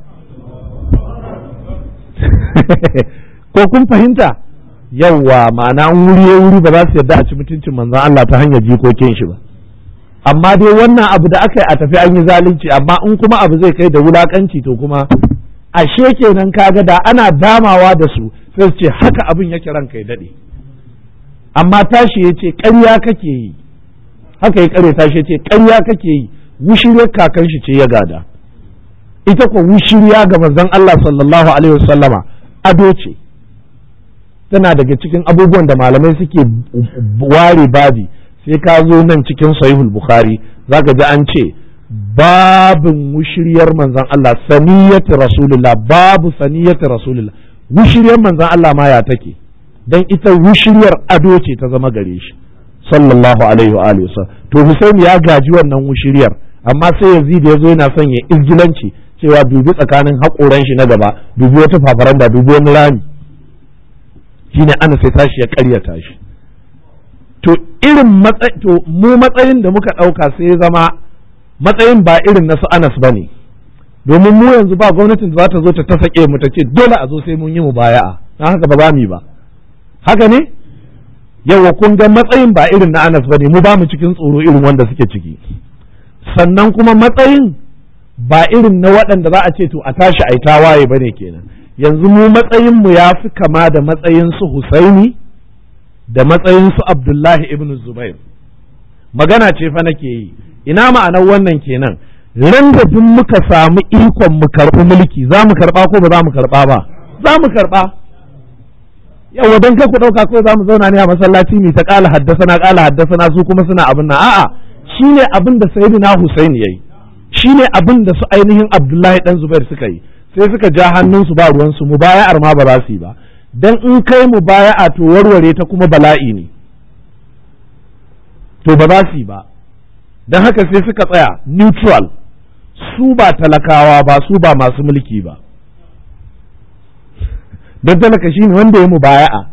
ko kun fahimta yawwa ma'ana wuri ya wuri ba za su yarda a ci mutuncin manzon Allah ta hanyar jikokin shi ba amma dai wannan abu da aka yi a tafi an yi zalunci amma in kuma abu zai kai da wulakanci to kuma ashe kenan kaga da ana damawa da su sai su ce haka abin yake ranka ya dade amma tashi ya ce ƙarya kake yi haka ya kare tashi ya ce ƙarya kake yi wushiriyar kakan shi ce ya gada ita ko wushiriya ga manzon Allah sallallahu alaihi wasallama ado ce tana daga cikin abubuwan da malamai suke ware babi sai ka zo nan cikin sahihul bukhari zaka ji an ce babin wushiriyar manzon Allah saniyati rasulullah babu saniyati rasulullah wushiriyar manzon Allah ma ya take dan ita wushiriyar ado ce ta zama gare shi sallallahu alaihi wa alihi to Husaini ya gaji wannan wushiriyar amma sai Yazid ya zo yana son ya izgilanci cewa dubi tsakanin haƙoran shi na gaba dubi wata fafaranda dubi wani rami shine ana sai tashi ya ƙaryata shi to irin to mu matsayin da muka ɗauka sai ya zama matsayin ba irin na su Anas bane domin mu yanzu ba gwamnatin da za ta zo ta ta sake mu ta ce dole a zo sai mun yi mu baya'a dan haka ba za mu yi ba haka ne yawa kun ga matsayin ba irin na Anas bane mu ba mu cikin tsoro irin wanda suke ciki sannan kuma matsayin ba irin na waɗanda za a ce to a tashi a yi tawaye bane kenan yanzu mu matsayin mu ya fi kama da matsayin su Husaini da matsayin su Abdullahi ibn Zubair magana ce fa nake yi ina ma'anar wannan kenan ran da duk muka samu ikon mu karɓi mulki za mu karɓa ko ba za mu karɓa ba za mu karɓa yawa don kai ku ɗauka ko za mu zauna ne a masallaci mai ta ƙala haddasa na ƙala haddasa na su kuma suna abin nan a'a shine abin da sayyidina Husaini yayi shine abin da su ainihin Abdullahi dan Zubair suka yi sai suka ja hannunsu ba ruwansu mubaya'ar ma ba za su yi ba dan in kai mubaya'a to warware ta kuma bala'i ne to ba za su yi ba don haka sai suka tsaya neutral su ba talakawa ba su ba masu mulki ba don talaka shine wanda ya mubaya'a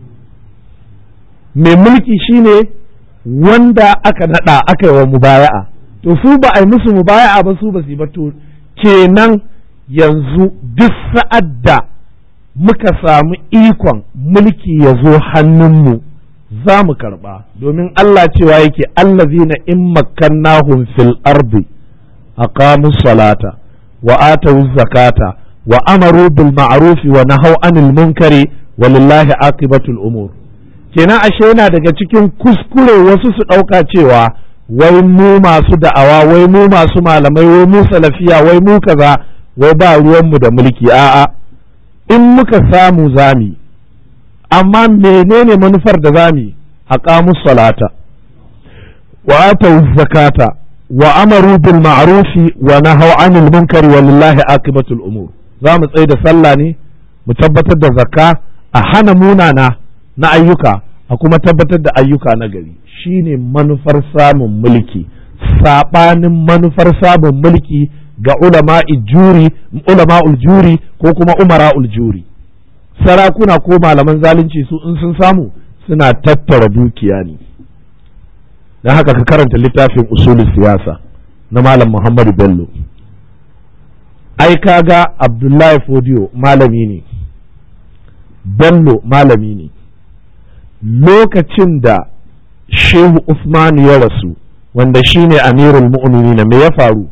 mai mulki shine wanda aka nada aka yi wa mubaya'a to su ba a yi musu mubaya'a ba su ba su ba to kenan yanzu duk sa'ad da muka samu ikon mulki ya zo hannunmu za mu karɓa domin Allah cewa yake allazina in makkannahum fil ardi aqamu salata wa atawu zakata wa amaru bil ma'rufi wa nahaw anil munkari walillahi aqibatul umur kenan ashe yana daga cikin kuskure wasu su ɗauka cewa wai mu masu da'awa wai mu masu malamai wai mu salafiya wai mu kaza wai ba ruwanmu da mulki a'a in muka samu zami amma menene manufar da zami aqamu salata wa atu zakata wa amaru bil ma'rufi wa nahaw anil munkari walillahi aqibatul umur za mu tsaye da sallah ne mu tabbatar da zakka a hana munana na ayyuka a kuma tabbatar da ayyuka na gari shine manufar samun mulki sabanin manufar samun mulki ga ulama'i juri ulama'ul juri ko kuma umara'ul juri sarakuna ko malaman zalunci su in sun samu suna tattara dukiya ne don haka ka karanta littafin usulul siyasa na malam muhammadu bello ai kaga abdullahi fodiyo malami ne bello malami ne lokacin da shehu usman ya rasu wanda shine amirul mu'minin me ya faru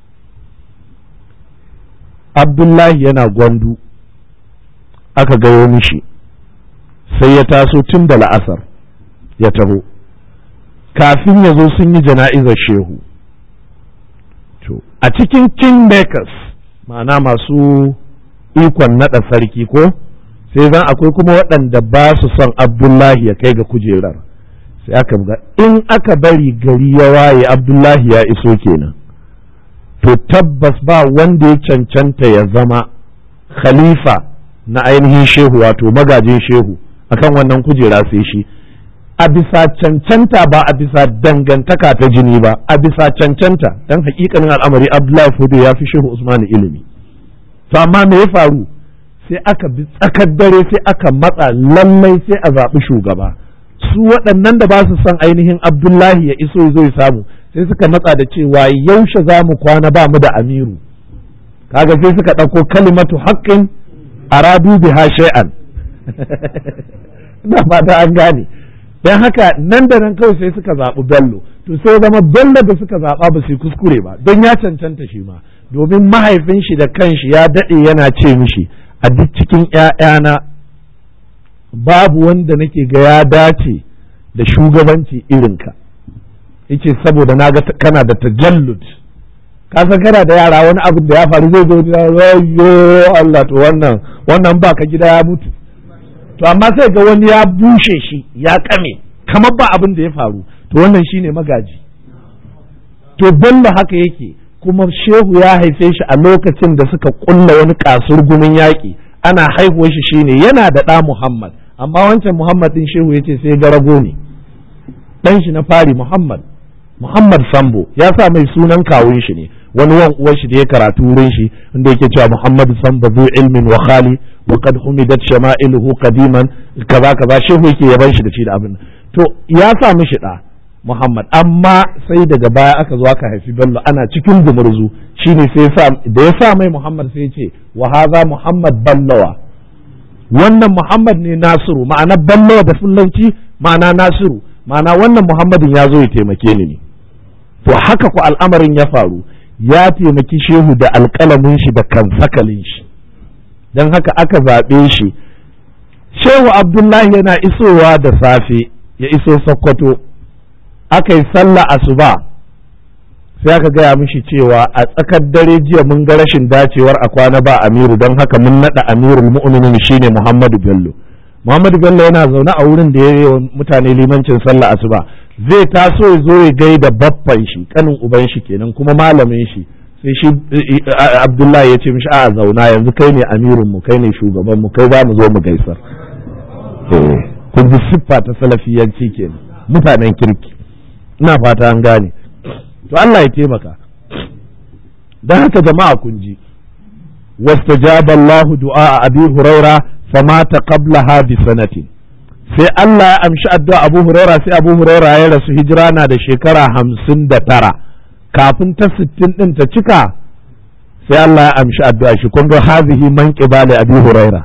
abdullahi yana gwandu aka gayo mishi sai ya taso tun da la'asar ya taho kafin ya zo sun yi jana'izar shehu a cikin kingmakers ma'ana masu ikon naɗa sarki ko sai zan akwai kuma waɗanda ba su son abdullahi ya kai ga kujerar sai aka buga in aka bari gari ya waye abdullahi ya iso kenan to tabbas ba wanda ya cancanta ya zama khalifa na ainihin shehu wato magajin shehu akan wannan kujera sai shi a bisa cancanta ba a bisa dangantaka ta jini ba a bisa cancanta dan hakikanin al'amari abdullahi fudu ya fi shehu usman ilimi to amma me ya faru sai aka bi tsakar dare sai aka matsa lallai sai a zaɓi shugaba su waɗannan da ba su son ainihin abdullahi ya iso zo ya samu sai suka matsa da cewa yaushe za mu kwana ba mu da amiru kaga sai suka ɗauko kalimatu haƙƙin aradu biha shay'an ina fata an gane don haka nan da nan kawai sai suka zaɓi bello to sai zama bello da suka zaɓa ba su kuskure ba don ya cancanta shi ma domin mahaifin shi da kanshi ya daɗe yana ce mishi a duk cikin ‘ya'yana babu wanda nake ga ya dace da shugabanci irinka yace saboda na ga kana da tajallud ka san kana da yara wani abin da ya faru zai zo yo Allah to wannan wannan ba ka gida ya mutu to amma sai ga wani ya bushe shi ya kame kamar ba abin da ya faru to wannan shine magaji to bello haka yake kuma shehu ya haife shi a lokacin da suka kulla wani kasur gumin yaƙi ana haihuwar shi shine yana da ɗa Muhammad amma wancan Muhammad din shehu yace sai garago ne ɗan shi na fari Muhammad Muhammad Sambo ya sa mai sunan kawun shi ne wani wan uwar shi da ya karatu wurin shi inda yake cewa Muhammad Sambo zu ilmin wa khali wa qad humidat shama'iluhu qadiman kaza kaza shehu yake yaban shi da shi da abin to ya sa mishi da Muhammad amma sai daga baya aka zo aka haifi Bello ana cikin gumurzu shine sai sa da ya sa mai Muhammad sai ya ce wa haza Muhammad Ballawa wannan Muhammad ne Nasiru ma'ana Ballawa da fullanci ma'ana Nasiru ma'ana wannan Muhammadin ya zo ya taimake ni ne to haka ku al'amarin ya faru ya taimaki shehu da alƙalamin shi da kansakalin shi don haka aka zaɓe shi shehu abdullahi yana isowa da safe ya iso sokoto aka yi sallah asuba sai aka gaya mishi cewa a tsakar dare jiya mun ga rashin dacewar a kwana ba amiru don haka mun naɗa amirul mu'minin shine muhammadu bello muhammadu bello yana zaune a wurin da ya yi mutane limancin sallah asuba zai taso ya zo ya gaida baffan shi kanin uban shi kenan kuma malamin shi sai shi abdullahi ya ce mishi a zauna yanzu kai ne amirin mu kai ne shugaban mu kai za mu zo mu gaisar kun ji siffa ta salafiyanci kenan mutanen kirki ina fata an gane to Allah ya taimaka don haka jama'a kun ji wastajaba Allahu du'a abi huraira famata qablaha bi sanatin sai Allah ya amshi addu'a Abu Huraira sai Abu Huraira ya rasu hijira na da shekara hamsin da tara kafin ta sittin ɗin ta cika sai Allah ya amshi addu'a shi kun ga hazihi man qibali Abi Huraira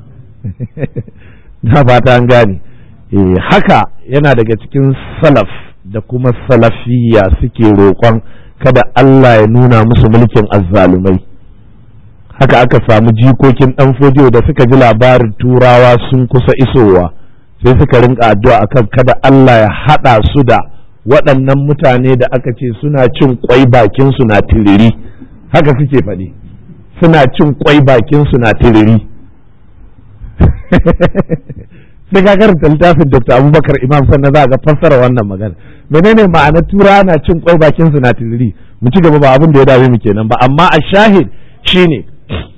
na fata an gane haka yana daga cikin salaf da kuma salafiya suke roƙon kada Allah ya nuna musu mulkin azzalumai haka aka samu jikokin ɗan fodiyo da suka ji labarin turawa sun kusa isowa sai suka rinka addu'a akan kada Allah ya haɗa su da waɗannan mutane da aka ce suna cin kwai bakin su na tiriri haka suke faɗi suna cin kwai bakin su na tiriri sai ka karanta littafin Dr. Abubakar Imam sannan za ga fassara wannan magana menene ma'ana tura na cin kwai bakin su na tiriri mu ci gaba ba abin da ya dame mu kenan ba amma a shahid shine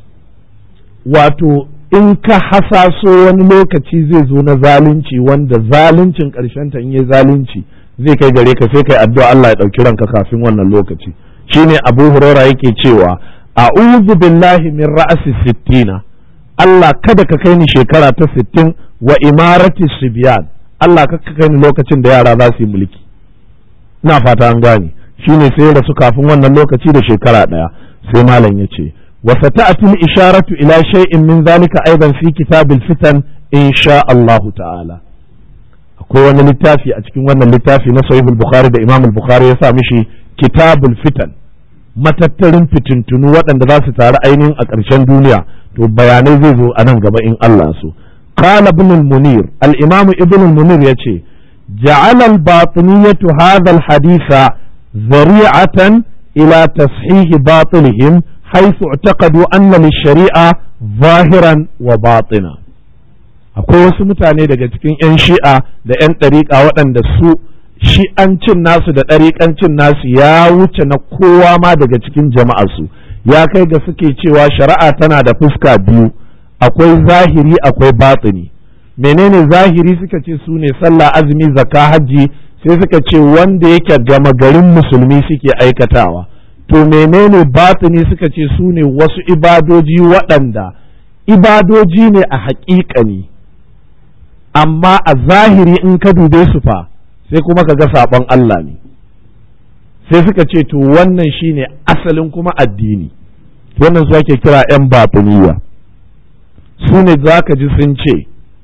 wato in ka hasaso wani lokaci zai zo na zalunci wanda zaluncin ƙarshen ta in yi zalunci zai kai gare ka sai kai addu'a Allah ya ɗauki ranka kafin wannan lokaci shine Abu Huraira yake cewa a'udhu billahi min ra'asi sittina Allah kada ka kai ni shekara ta sittin wa imarati sibyan Allah ka kai ni lokacin da yara za su yi mulki ina fata an gane shine sai rasu kafin wannan lokaci da shekara ɗaya sai malam ya ce وستأتي الإشارة إلى شيء من ذلك أيضا في كتاب الفتن إن شاء الله تعالى akwai wani littafi a cikin wannan littafi na sahihul bukhari da imam bukhari ya sa mishi kitabul fitan matattarin fitintunu waɗanda za su taru ainihin a ƙarshen duniya to bayanai zai zo a nan gaba in Allah so qala ibn al-munir al-imam ibn al-munir yace ja'ala al-batiniyatu hadha al-haditha zari'atan ila tashih batilihim حيث اعتقدوا أن للشريعة ظاهرا وباطنا akwai wasu mutane daga cikin 'yan shi'a da 'yan ɗariƙa waɗanda su shi'ancin nasu da ɗariƙancin nasu ya wuce na kowa ma daga cikin jama'arsu ya kai ga suke cewa shari'a tana da fuska biyu akwai zahiri akwai batini menene zahiri suka ce su ne sallah azumi zakka hajji sai suka ce wanda yake gama garin musulmi suke aikatawa to menene batini suka ce su ne wasu ibadoji waɗanda ibadoji ne a haƙiƙani amma a zahiri in ka dube su fa sai kuma ka ga saɓon Allah ne sai suka ce to wannan shine asalin kuma addini wannan su ake kira 'yan batiniya su ne za ka ji sun ce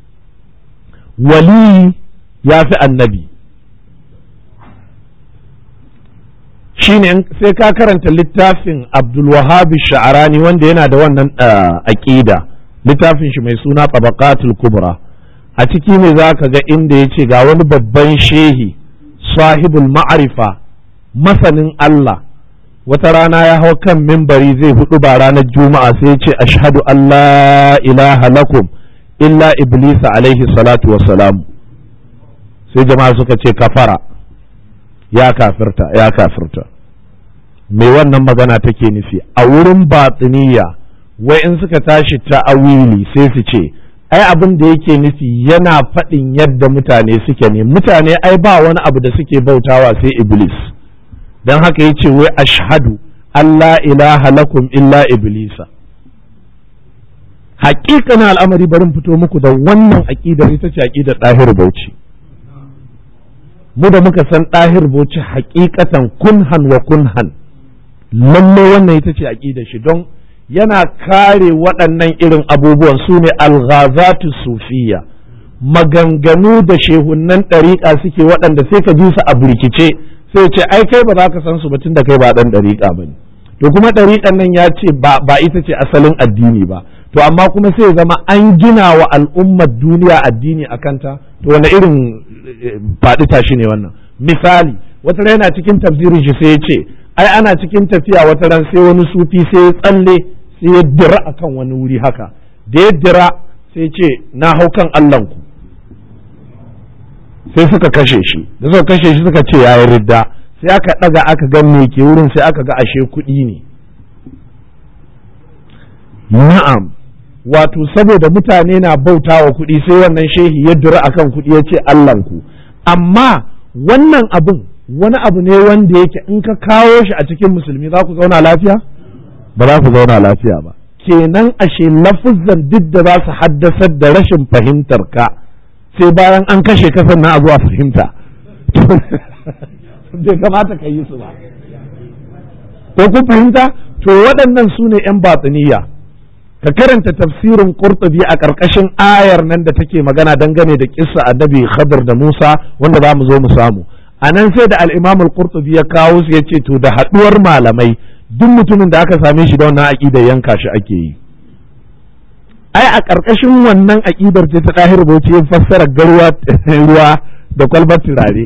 wali ya fi annabi shine sai ka karanta littafin abdulwahabi sha'arani wanda yana da wannan aƙida littafin shi mai suna tabaqatul kubra a ciki ne za ka ga inda ya ce ga wani babban shehi sahibul ma'arifa masanin Allah wata rana ya hau kan mimbari zai hudu ba ranar juma'a sai ya ce ashhadu an la ilaha lakum illa iblisa alaihi salatu wassalamu sai jama'a suka ce kafara ya kafirta ya kafirta me wannan magana take nufi a wurin batsiniya wai in suka tashi ta'awili sai su ce ai abin da yake nufi yana faɗin yadda mutane suke ne mutane ai ba wani abu da suke bautawa sai iblis don haka yace wai ashhadu Allah ilaha lakum illa iblisa haƙiƙanin al'amari barin fito muku da wannan aƙidar ita ce aƙidar ɗahir bauchi mu da muka san ɗahir boci hakikatan kunhan wa kunhan lalle wannan ita ce aƙidar shi don yana kare waɗannan irin abubuwan su ne alghazatu sufiya maganganu da shehunnan ɗariƙa suke waɗanda sai ka ji su a birkice sai ce ai kai ba za ka san su ba tun da kai ba ɗan ɗariƙa ba ne to kuma ɗariƙan nan ya ce ba ita ce asalin addini ba to amma kuma sai zama an gina wa al'ummar duniya addini a kanta to wani irin faɗi tashi ne wannan misali wata ran yana cikin tafsirin shi sai ya ce ai ana cikin tafiya wata ran sai wani sufi sai ya tsalle sai ya dira akan wani wuri haka da ya dira sai ce na hau kan Allahnku sai suka kashe shi da suka kashe shi suka ce yayi ridda sai aka ɗaga aka ga me ke wurin sai aka ga ashe kuɗi ne na'am wato saboda mutane na bauta wa kuɗi sai wannan shehi ya dura akan kuɗi ya ce Allahnku amma wannan abin wani abu ne wanda yake in ka kawo shi a cikin musulmi za ku zauna lafiya ba za ku zauna lafiya ba kenan ashe lafuzan duk da za su haddasar da rashin fahimtar ka sai bayan an kashe ka sannan a zuwa fahimta bai kamata ka yi su ba ko kun fahimta to waɗannan su ne 'yan batsiniya ka karanta tafsirin qurtubi a ƙarƙashin ayar nan da take magana dangane da kissa annabi Khadir da Musa wanda za mu zo mu samu a nan sai da al-Imam al-Qurtubi ya kawo su yace to da haɗuwar malamai duk mutumin da aka same shi da wannan aqida yanka shi ake yi ai a ƙarƙashin wannan aqidar ce ta Dahir Bauchi ya fassara garwa ruwa da kwalbar turare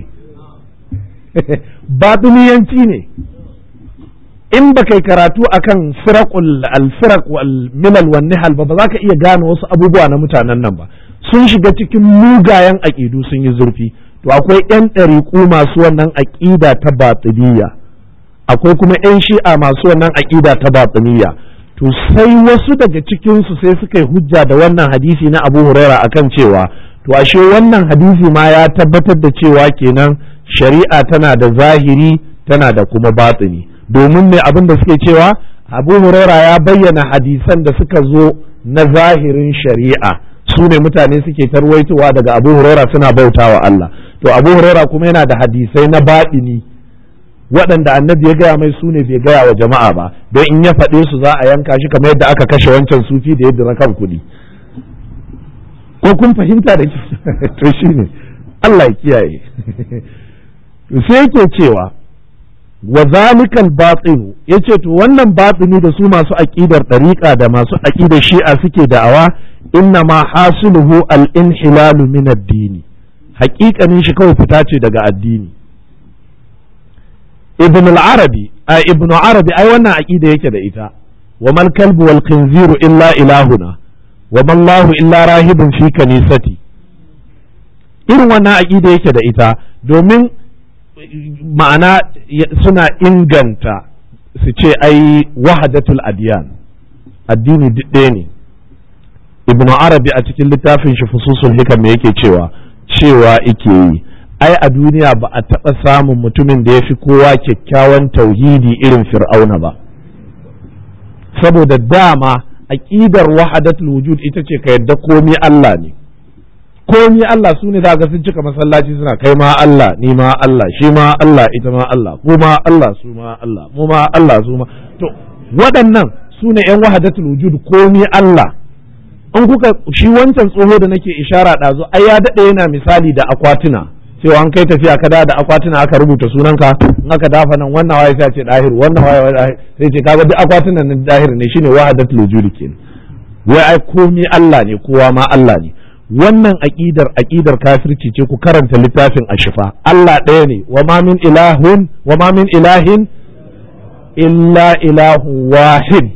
batiniyanci ne in ba kai karatu akan firaqul al-firaq wal milal wan nihal ba ba za ka iya gane wasu abubuwa na mutanen nan ba sun shiga cikin mugayen aƙidu sun yi zurfi to akwai yan ɗariƙu masu wannan aƙida ta batiniya akwai kuma yan shi'a masu wannan aƙida ta batiniya to sai wasu daga cikin su sai suka yi hujja da wannan hadisi na Abu Huraira akan cewa to ashe wannan hadisi ma ya tabbatar da cewa kenan shari'a tana da zahiri tana da kuma batini domin ne abin da suke cewa abu huraira ya bayyana hadisan da suka zo na zahirin shari'a su ne mutane suke tarwaitowa daga abu huraira suna bautawa Allah to abu huraira kuma yana da hadisai na baɗini waɗanda annabi ya gaya mai su ne bai gaya wa jama'a ba don in ya faɗe su za a yanka shi kamar yadda aka kashe wancan sufi da yadda na kan kuɗi ko kun fahimta da to shine Allah ya kiyaye sai yake cewa wa zalikal batinu yace to wannan batini da su masu aqidar dariqa da masu aqidar shi'a suke da'awa inna ma hasiluhu al inhilalu min ad-din haƙiƙanin shi kawai fita ce daga addini ibn al-arabi a ibn arabi ai wannan aqida yake da ita wa mal kalbu wal khinziru illa ilahuna wa man lahu illa rahibun fi kanisati irin wannan aqida yake da ita domin ma'ana suna inganta su ce ai wahadatul adiyan addini duk ɗaya ne ibnu arabi a cikin littafin shi fususul hikam me yake cewa cewa ike yi ai a duniya ba a taɓa samun mutumin da ya fi kowa kyakkyawan tauhidi irin fir'auna ba saboda dama aƙidar wahadatul wujud ita ce ka yadda komi Allah ne komi Allah su ne za ga sun cika masallaci suna kai ma Allah ni ma Allah shi ma Allah ita ma Allah ku ma Allah su ma Allah mu ma Allah su ma to waɗannan su ne yan wahadatul wujud komi Allah in kuka shi wancan tsoho da nake ishara ɗazu ai ya daɗe yana misali da akwatuna cewa an kai tafiya ka da akwatuna aka rubuta sunanka in aka dafa nan wannan waye sai ce dahir wannan waye sai ce kaga duk akwatunan nan dahir ne shine wahadatul wujud kenan wai ai komi Allah ne kowa ma Allah ne wannan aƙidar aƙidar kafirci ce ku karanta littafin ashifa Allah ɗaya ne wa ma min ilahun wa ma min ilahin illa ilahu wahid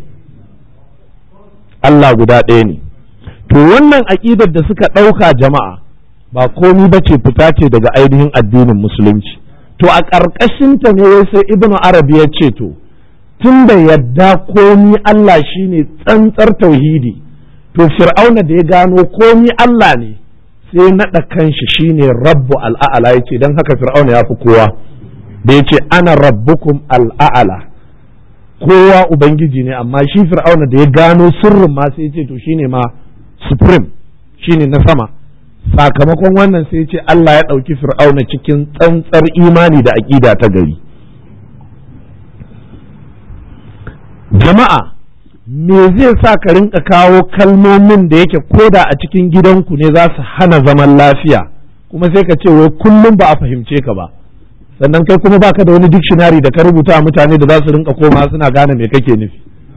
Allah guda ɗaya ne to wannan aƙidar da suka ɗauka jama'a ba komi ba ce fita ce daga ainihin addinin musulunci to a ƙarƙashinta ne wai sai ibnu arabi ya ce to tun da yadda komi Allah shine tsantsar tauhidi to fir'auna da ya gano komi Allah ne sai naɗa kanshi shine rabbu al'a'ala ya ce don haka fir'auna ya fi kowa da ya ce ana rabbukum al'a'ala kowa ubangiji ne amma shi fir'auna da ya gano sirrin ma sai ya ce to shine ma supreme shine na sama sakamakon wannan sai ya ce Allah ya ɗauki fir'auna cikin tsantsar imani da aƙida ta gari jama'a me zai sa ka rinka kawo kalmomin da yake koda a cikin gidanku ne za su hana zaman lafiya kuma sai ka ce wai kullum ba a fahimce ka ba sannan kai kuma baka da wani dictionary da ka rubuta mutane da za su rinka koma suna gane me kake nufi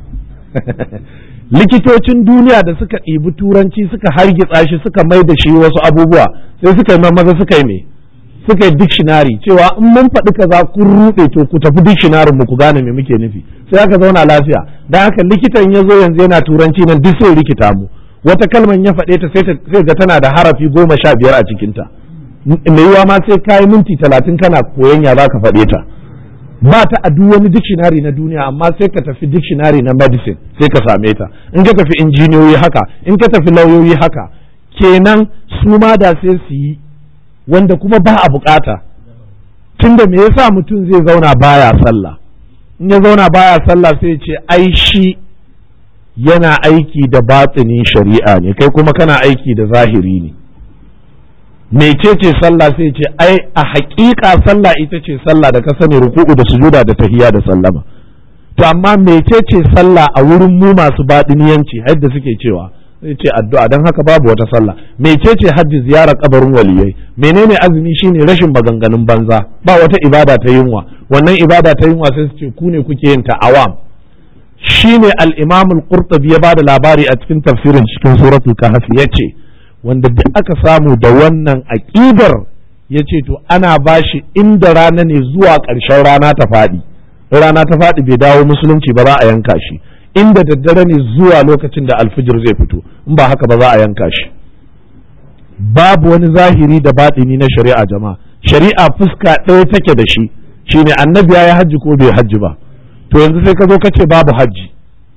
likitocin duniya da suka ɗibi turanci suka hargitsa shi suka mai da shi wasu abubuwa sai suka yi maza suka yi me suka yi dictionary cewa in mun faɗi kaza kun ruɗe to ku tafi dictionary mu ku gane me muke nufi sai aka zauna lafiya dan haka likitan ya zo yanzu yana turanci nan duk sai rikita mu wata kalman ya faɗe ta sai ga tana da harafi goma sha biyar a cikinta mai yiwa ma sai kayi minti talatin kana koyon ya za ka faɗe ta ba ta a duk wani dictionary na duniya amma sai ka tafi dictionary na medicine sai ka same ta in ka tafi injiniyoyi haka in ka tafi lauyoyi haka kenan su ma da sai su yi wanda kuma ba a bukata tunda me yasa mutum zai zauna baya sallah in ya zauna baya sallah sai ce ai shi yana aiki da batsinin shari'a ne kai kuma kana aiki da zahiri ne mecece sallah sai ce ai a haƙiƙa sallah ita ce sallah da ka sani ruku'u da sujuda da tahiya da sallama to amma mecece sallah a wurin mu masu baɗiniyanci yadda suke cewa sai ce addu'a don haka babu wata sallah mecece hajji ziyarar kabarin waliyai menene azumi shine rashin maganganun banza ba wata ibada ta yunwa wannan ibada ta yunwa sai su ce ku ne kuke yin ta awam shine al-imam al-qurtubi ya bada labari a cikin tafsirin cikin suratul kahf yace wanda duk aka samu da wannan aqidar yace to ana bashi inda rana ne zuwa ƙarshen rana ta faɗi rana ta faɗi bai dawo musulunci ba za a yanka shi inda daddare ne zuwa lokacin da alfijir zai fito in ba haka ba za a yanka shi babu wani zahiri da baɗini na shari'a jama'a shari'a fuska ɗaya take da shi shine annabi ya yi hajji ko bai hajji ba to yanzu sai ka zo ka ce babu hajji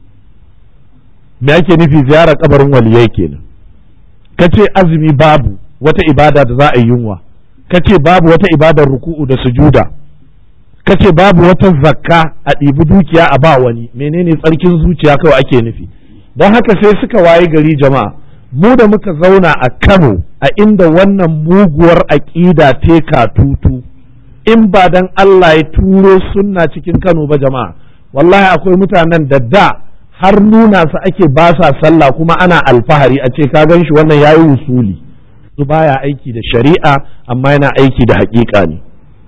me ake nufi ziyarar kabarin waliyai kenan ka ce azumi babu wata ibada da za a yi yunwa ka ce babu wata ibadar ruku'u da sujuda ka ce babu wata zakka a ɗibi dukiya a ba wani menene tsarkin zuciya kawai ake nufi don haka sai suka waye gari jama'a mu da muka zauna a kano a inda wannan muguwar aƙida teka tutu in ba dan Allah ya turo sunna cikin kano ba jama'a wallahi akwai mutanen da da har nuna su ake ba sa sallah kuma ana alfahari a ce ka gan shi wannan yayi usuli su baya aiki da shari'a amma yana aiki da haƙiƙa ne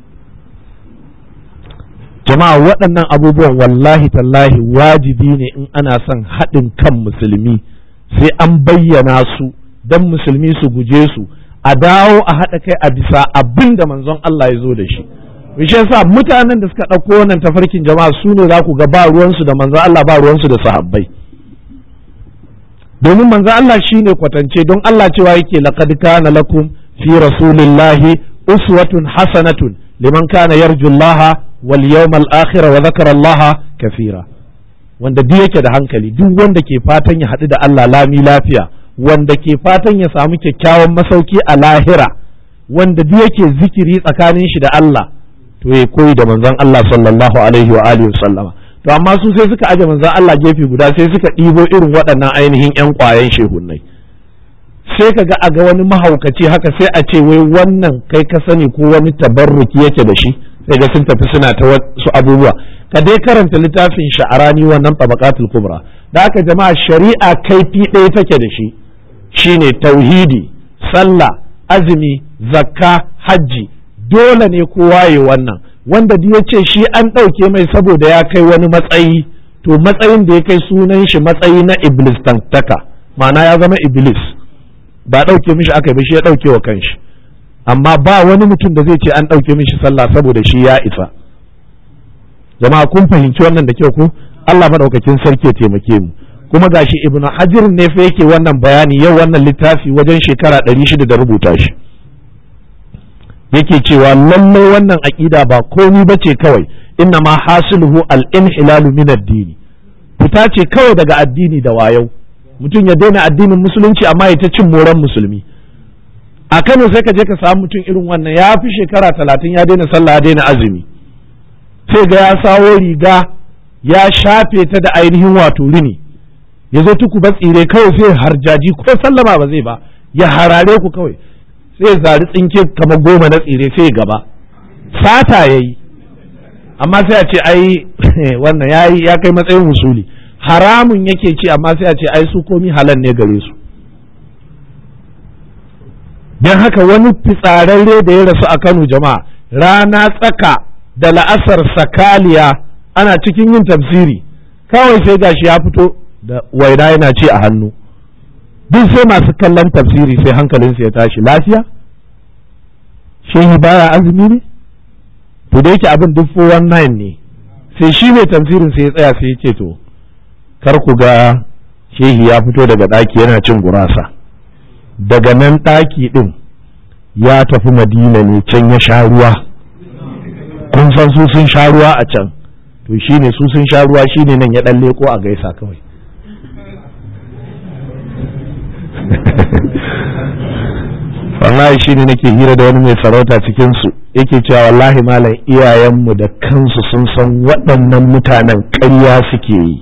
jama'a waɗannan abubuwan wallahi tallahi wajibi ne in ana son haɗin kan musulmi sai an bayyana su don musulmi su guje su a dawo a haɗa kai a bisa abin da manzon Allah ya zo da shi shi yasa mutanen da suka ɗauko wannan tafarkin jama'a su ne za ku ga ba ruwansu da manzon Allah ba ruwansu da sahabbai domin manzon Allah shine kwatance don Allah cewa yake laqad kana lakum fi rasulillahi uswatun hasanatun liman kana yarjullaha wal yawmal akhir wa dhakara Allah kafira wanda duk yake da hankali duk wanda ke fatan ya haɗu da Allah lami lafiya wanda ke fatan ya samu kyakkyawan masauki a lahira wanda duk yake zikiri tsakanin shi da Allah to ya koyi da manzon Allah sallallahu alaihi wa alihi sallama to amma su sai suka aje manzon Allah gefe guda sai suka ɗibo irin waɗannan ainihin ƴan ƙwayen shehunnai sai ka ga a ga wani mahaukaci haka sai a ce wai wannan kai ka sani ko wani tabarruki yake da shi sai ga sun tafi suna ta wasu abubuwa ka dai karanta littafin sha'arani wannan tabaqatul kubra da aka jama'a shari'a kaifi ɗaya take da shi shine tauhidi sallah azumi zakka hajji dole ne kowa ya wannan wanda duk ya ce shi an ɗauke mai saboda ya kai wani matsayi to matsayin da ya kai sunan shi matsayi na iblis tantaka ma'ana ya zama iblis ba ɗauke mishi aka yi shi ya ɗauke wa kanshi amma ba wani mutum da zai ce an ɗauke mishi sallah saboda shi ya isa jama'a kun fahimci wannan da kyau ko Allah maɗaukakin sarki ya taimake mu kuma gashi ibnu hajar ne fa yake wannan bayani yau wannan littafi wajen shekara ɗari shida da rubuta shi yake cewa lallai wannan aƙida ba komi ba ce kawai inna ma hasiluhu al-inhilalu min ad-dini fita ce kawai daga addini da wayau mutum ya daina addinin musulunci amma ya ta cin moran musulmi a Kano sai ka je ka samu mutum irin wannan ya fi shekara talatin ya daina sallah ya daina azumi sai ga ya sawo riga ya shafe ta da ainihin wato rini ya zo tuku ba tsire kawai sai harjaji ko sallama ba zai ba ya harare ku kawai sai zari tsinke kamar goma na tsire sai gaba sata ya yi amma sai a ce ai wannan ya ya kai matsayin musuli haramun yake ci amma sai a ce ai su komi halal ne gare su don haka wani fitsararre da ya rasu a kano jama'a rana tsaka da la'asar sakaliya ana cikin yin tafsiri kawai sai gashi ya fito da waina yana ci a hannu duk sai masu kallon tafsiri sai hankalinsu ya tashi lafiya shehi baya azumi ne to da yake abin duk 419 ne sai shi mai tafsirin sai ya tsaya sai ya ce to kar ku ga shehi ya fito daga ɗaki yana cin gurasa daga nan ɗaki ɗin ya tafi madina ne can ya sha ruwa kun san su sun sha ruwa a can to shi ne su sun sha ruwa shi ne nan ya ɗan leko a gaisa kawai wallahi shi ne nake hira da wani mai sarauta cikinsu yake cewa wallahi malam iyayenmu da kansu sun san waɗannan mutanen ƙarya suke yi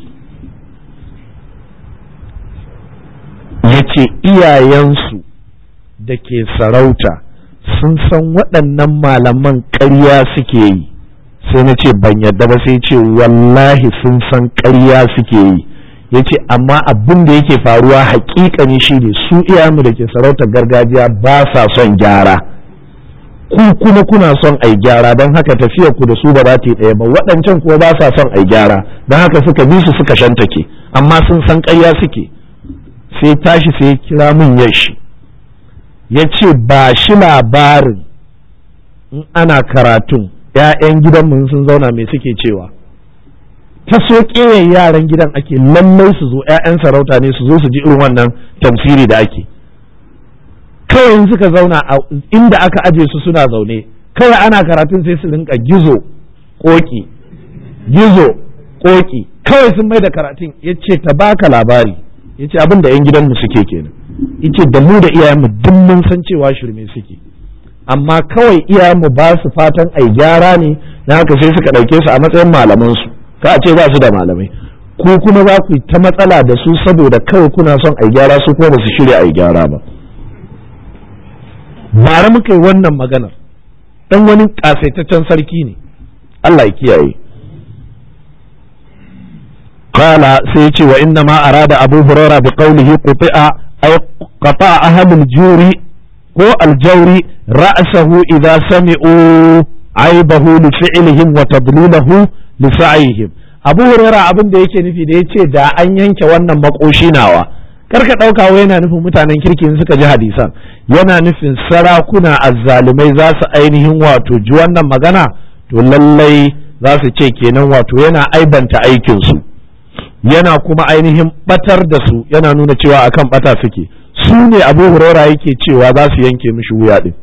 ya ce iyayensu da ke sarauta sun san waɗannan malaman ƙarya suke yi sai na ce ban yadda ba sai ce wallahi sun san ƙarya suke yi ya ce amma abin da yake faruwa hakikani shi ne su iyayenmu da ke sarautar gargajiya ba sa son gyara ku kuma kuna son ai gyara don haka tafiyar ku da su ba za ta yi ɗaya ba waɗancan kuma ba sa son ai gyara don haka suka bi su suka shantake amma sun san ƙarya suke sai tashi sai kira min yashi ya ce ba shi labarin in ana karatun ‘ya'yan gidanmu sun zauna mai suke cewa ta so yaran gidan ake lallai su zo ‘ya'yan sarauta ne su zo su ji irin wannan tamsiri da ake kawai suka zauna inda aka aje su suna zaune kawai ana karatun sai su rinka gizo koki gizo koki kawai sun mai da karatun ya ce ta baka labari ya ce abin da 'yan gidanmu suke kenan ya ce da mu da iyayenmu duk mun san cewa shirme suke amma kawai iyayenmu ba su fatan ai gyara ne na haka sai suka ɗauke su a matsayin malamansu ka a ce ba su da malamai ko kuma za ku yi ta matsala da su saboda kawai kuna son ai gyara su kuma ba su shirya ai gyara ba bara muka yi wannan maganar dan wani kasaitaccen sarki ne Allah ya kiyaye qala sai ya ce wa inna ma arada abu hurairah bi qawlihi quti'a ay qata'a ahlul juri ko aljawri ra'sahu idza sami'u aibahu li fi'lihim wa tadlilahu li sa'ihim abu hurairah abin da yake nufi da yace da an yanke wannan makoshi nawa karka ɗauka wai yana nufin mutanen kirkin suka ji hadisan yana nufin sarakuna azzalumai za su ainihin wato ji wannan magana to lallai za su ce kenan wato yana aibanta aikinsu yana kuma ainihin batar da su yana nuna cewa akan bata suke su ne abu huraira yake cewa za su yanke mishi wuya din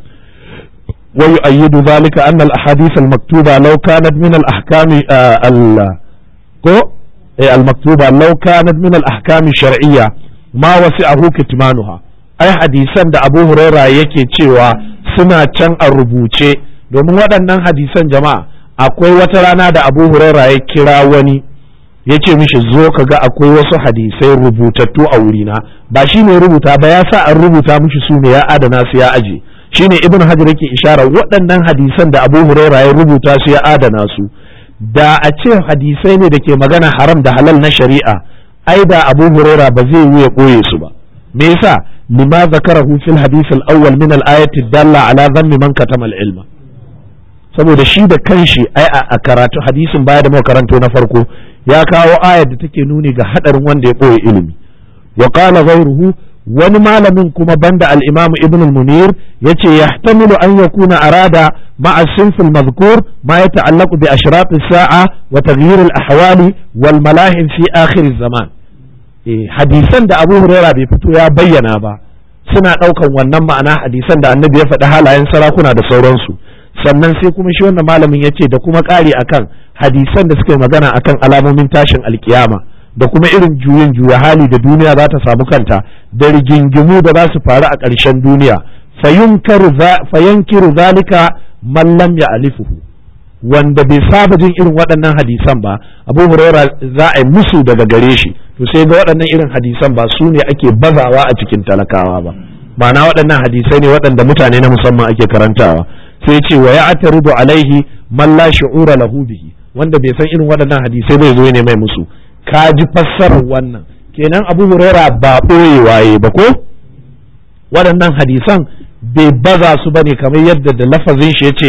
wa yu'ayyidu zalika anna al-ahadith al-maktuba law kanat min al-ahkam al ko al-maktuba law kanat min al-ahkam shar'iyya ma wasi'ahu kitmanuha ai hadisan da Abu Huraira yake cewa suna can a rubuce domin waɗannan hadisan jama'a akwai wata rana da Abu Huraira ya kira wani ya ce mishi zo ka ga akwai wasu hadisai rubutattu a wurina ba shi ne rubuta ba ya sa an rubuta mishi su ne ya adana su ya aje shine ibn hajar yake ishara waɗannan hadisan da Abu Huraira ya rubuta su ya adana su da a ce hadisai ne da ke magana haram da halal na shari'a ai da abu huraira ba zai yi ya ɓoye su ba me yasa lima zakarahu fil hadith al-awwal min al-ayati dalla ala dhammi man katama al-ilma saboda shi da kanshi ai a karatu hadisin baya da muka karanto na farko ya kawo ayar da take nuni ga hadarin wanda ya ɓoye ilimi wa qala ghayruhu wani malamin kuma banda al-imam ibn al-munir yace yahtamilu an yakuna arada ma'a sinf al-madhkur ma yata'allaqu bi ashrat as-sa'a wa taghyir al-ahwali wal malahim fi akhir az-zaman eh hadisan da Abu Huraira bai fito ya bayyana ba suna daukan wannan ma'ana hadisan da Annabi ya faɗi halayen sarakuna da sauransu sannan sai kuma shi wannan malamin yace da kuma ƙari akan hadisan da suka magana akan alamomin tashin alkiyama da kuma irin juyin juya hali da duniya za ta samu kanta da rigingimu da za su faru a ƙarshen duniya fayankiru zalika man lam ya alifuhu wanda bai saba jin irin waɗannan hadisan ba abu huraira za a yi musu daga gare shi to sai ga waɗannan irin hadisan ba su ne ake bazawa a cikin talakawa ba ma'ana waɗannan hadisai ne waɗanda mutane na musamman ake karantawa sai ce wa ya ataridu alaihi man la shu'ura lahu bihi wanda bai san irin waɗannan hadisai bai zo ne mai musu ka ji fassarar wannan kenan abu huraira ba ɓoye waye ba ko waɗannan hadisan bai baza su bane kamar yadda da lafazin shi yace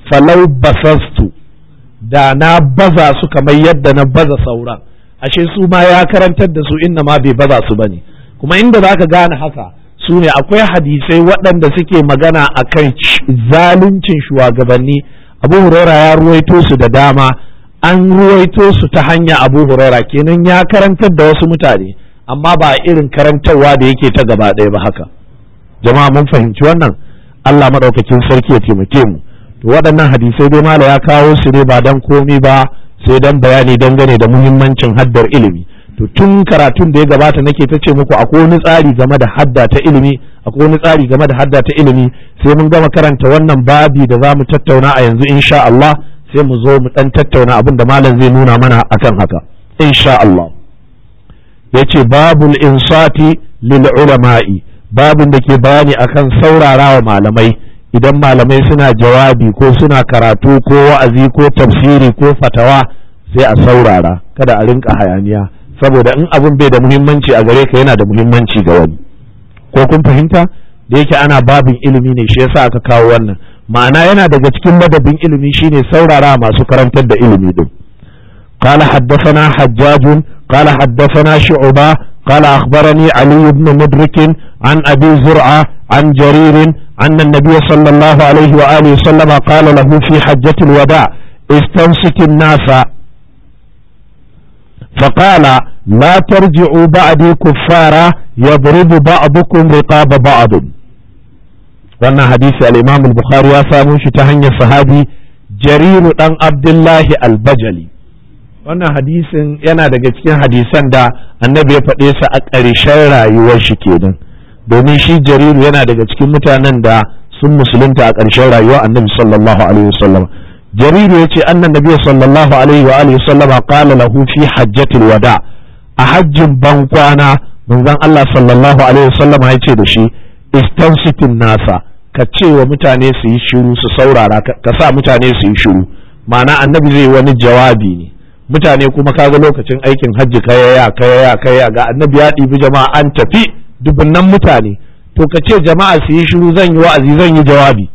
falau basastu da na baza su kamar yadda na baza sauran ashe su ma ya karantar da su inna ma bai baza su bane kuma inda zaka gane haka su ne akwai hadisai waɗanda suke magana akan zaluncin shugabanni abu huraira ya ruwaito su da dama an ruwaito su ta hanya abu huraira kenan ya karantar da wasu mutane amma ba irin karantarwa da yake ta gaba ɗaya ba haka jama'a mun fahimci wannan Allah maɗaukakin sarki ya taimake mu to waɗannan hadisai dai mala ya kawo su ne ba dan komi ba sai dan bayani dangane da muhimmancin haddar ilimi to tun karatun da ya gabata nake ta ce muku akwai wani tsari game da hadda ta ilimi akwai wani tsari game da hadda ta ilimi sai mun gama karanta wannan babi da za mu tattauna a yanzu insha Allah sai mu zo mu dan tattauna abin da malam zai nuna mana akan haka insha Allah yace babul insati lil ulama'i babin da ke bayani akan saurarawa malamai idan malamai suna jawabi ko suna karatu ko wa'azi ko tafsiri ko fatawa sai a saurara kada a rinka hayaniya saboda in abin bai da muhimmanci a gare ka yana da muhimmanci ga wani ko kun fahimta da yake ana babin ilimi ne shi yasa aka kawo wannan ma'ana yana daga cikin madabin ilimi shine saurara masu karantar da ilimi din قال حدثنا حجاج قال حدثنا شعبة قال أخبرني علي بن مدرك عن أبي زرعة عن جرير أن النبي صلى الله عليه وآله وسلم قال له في حجة الوداع استمسك الناس فقال لا ترجعوا بعدي كفارا يضرب بعضكم رقاب بعض wannan hadisi al-Imam al-Bukhari ya samu shi ta hanyar sahabi Jariru dan Abdullahi al-Bajali wannan hadisin yana daga cikin hadisan da annabi ya faɗe sa a ƙarshen rayuwar shi kenan domin shi Jariru yana daga cikin mutanen da sun musulunta a ƙarshen rayuwar annabi sallallahu alaihi wasallam Jariru ya ce annan nabi sallallahu alaihi wa alihi wasallam qala lahu fi hajjatil wada a hajjin ban kwana manzon Allah sallallahu alaihi wasallam ya ce da shi istansitin nasa ka ce wa mutane su yi shiru su saurara ka sa mutane su yi shiru ma'ana annabi zai wani jawabi ne mutane kuma kaga lokacin aikin hajji kayaya kayaya kayaya ga annabi ya ɗibi jama'a an tafi dubunnan mutane to ka ce jama'a su yi shiru zan yi wa'azi zan yi jawabi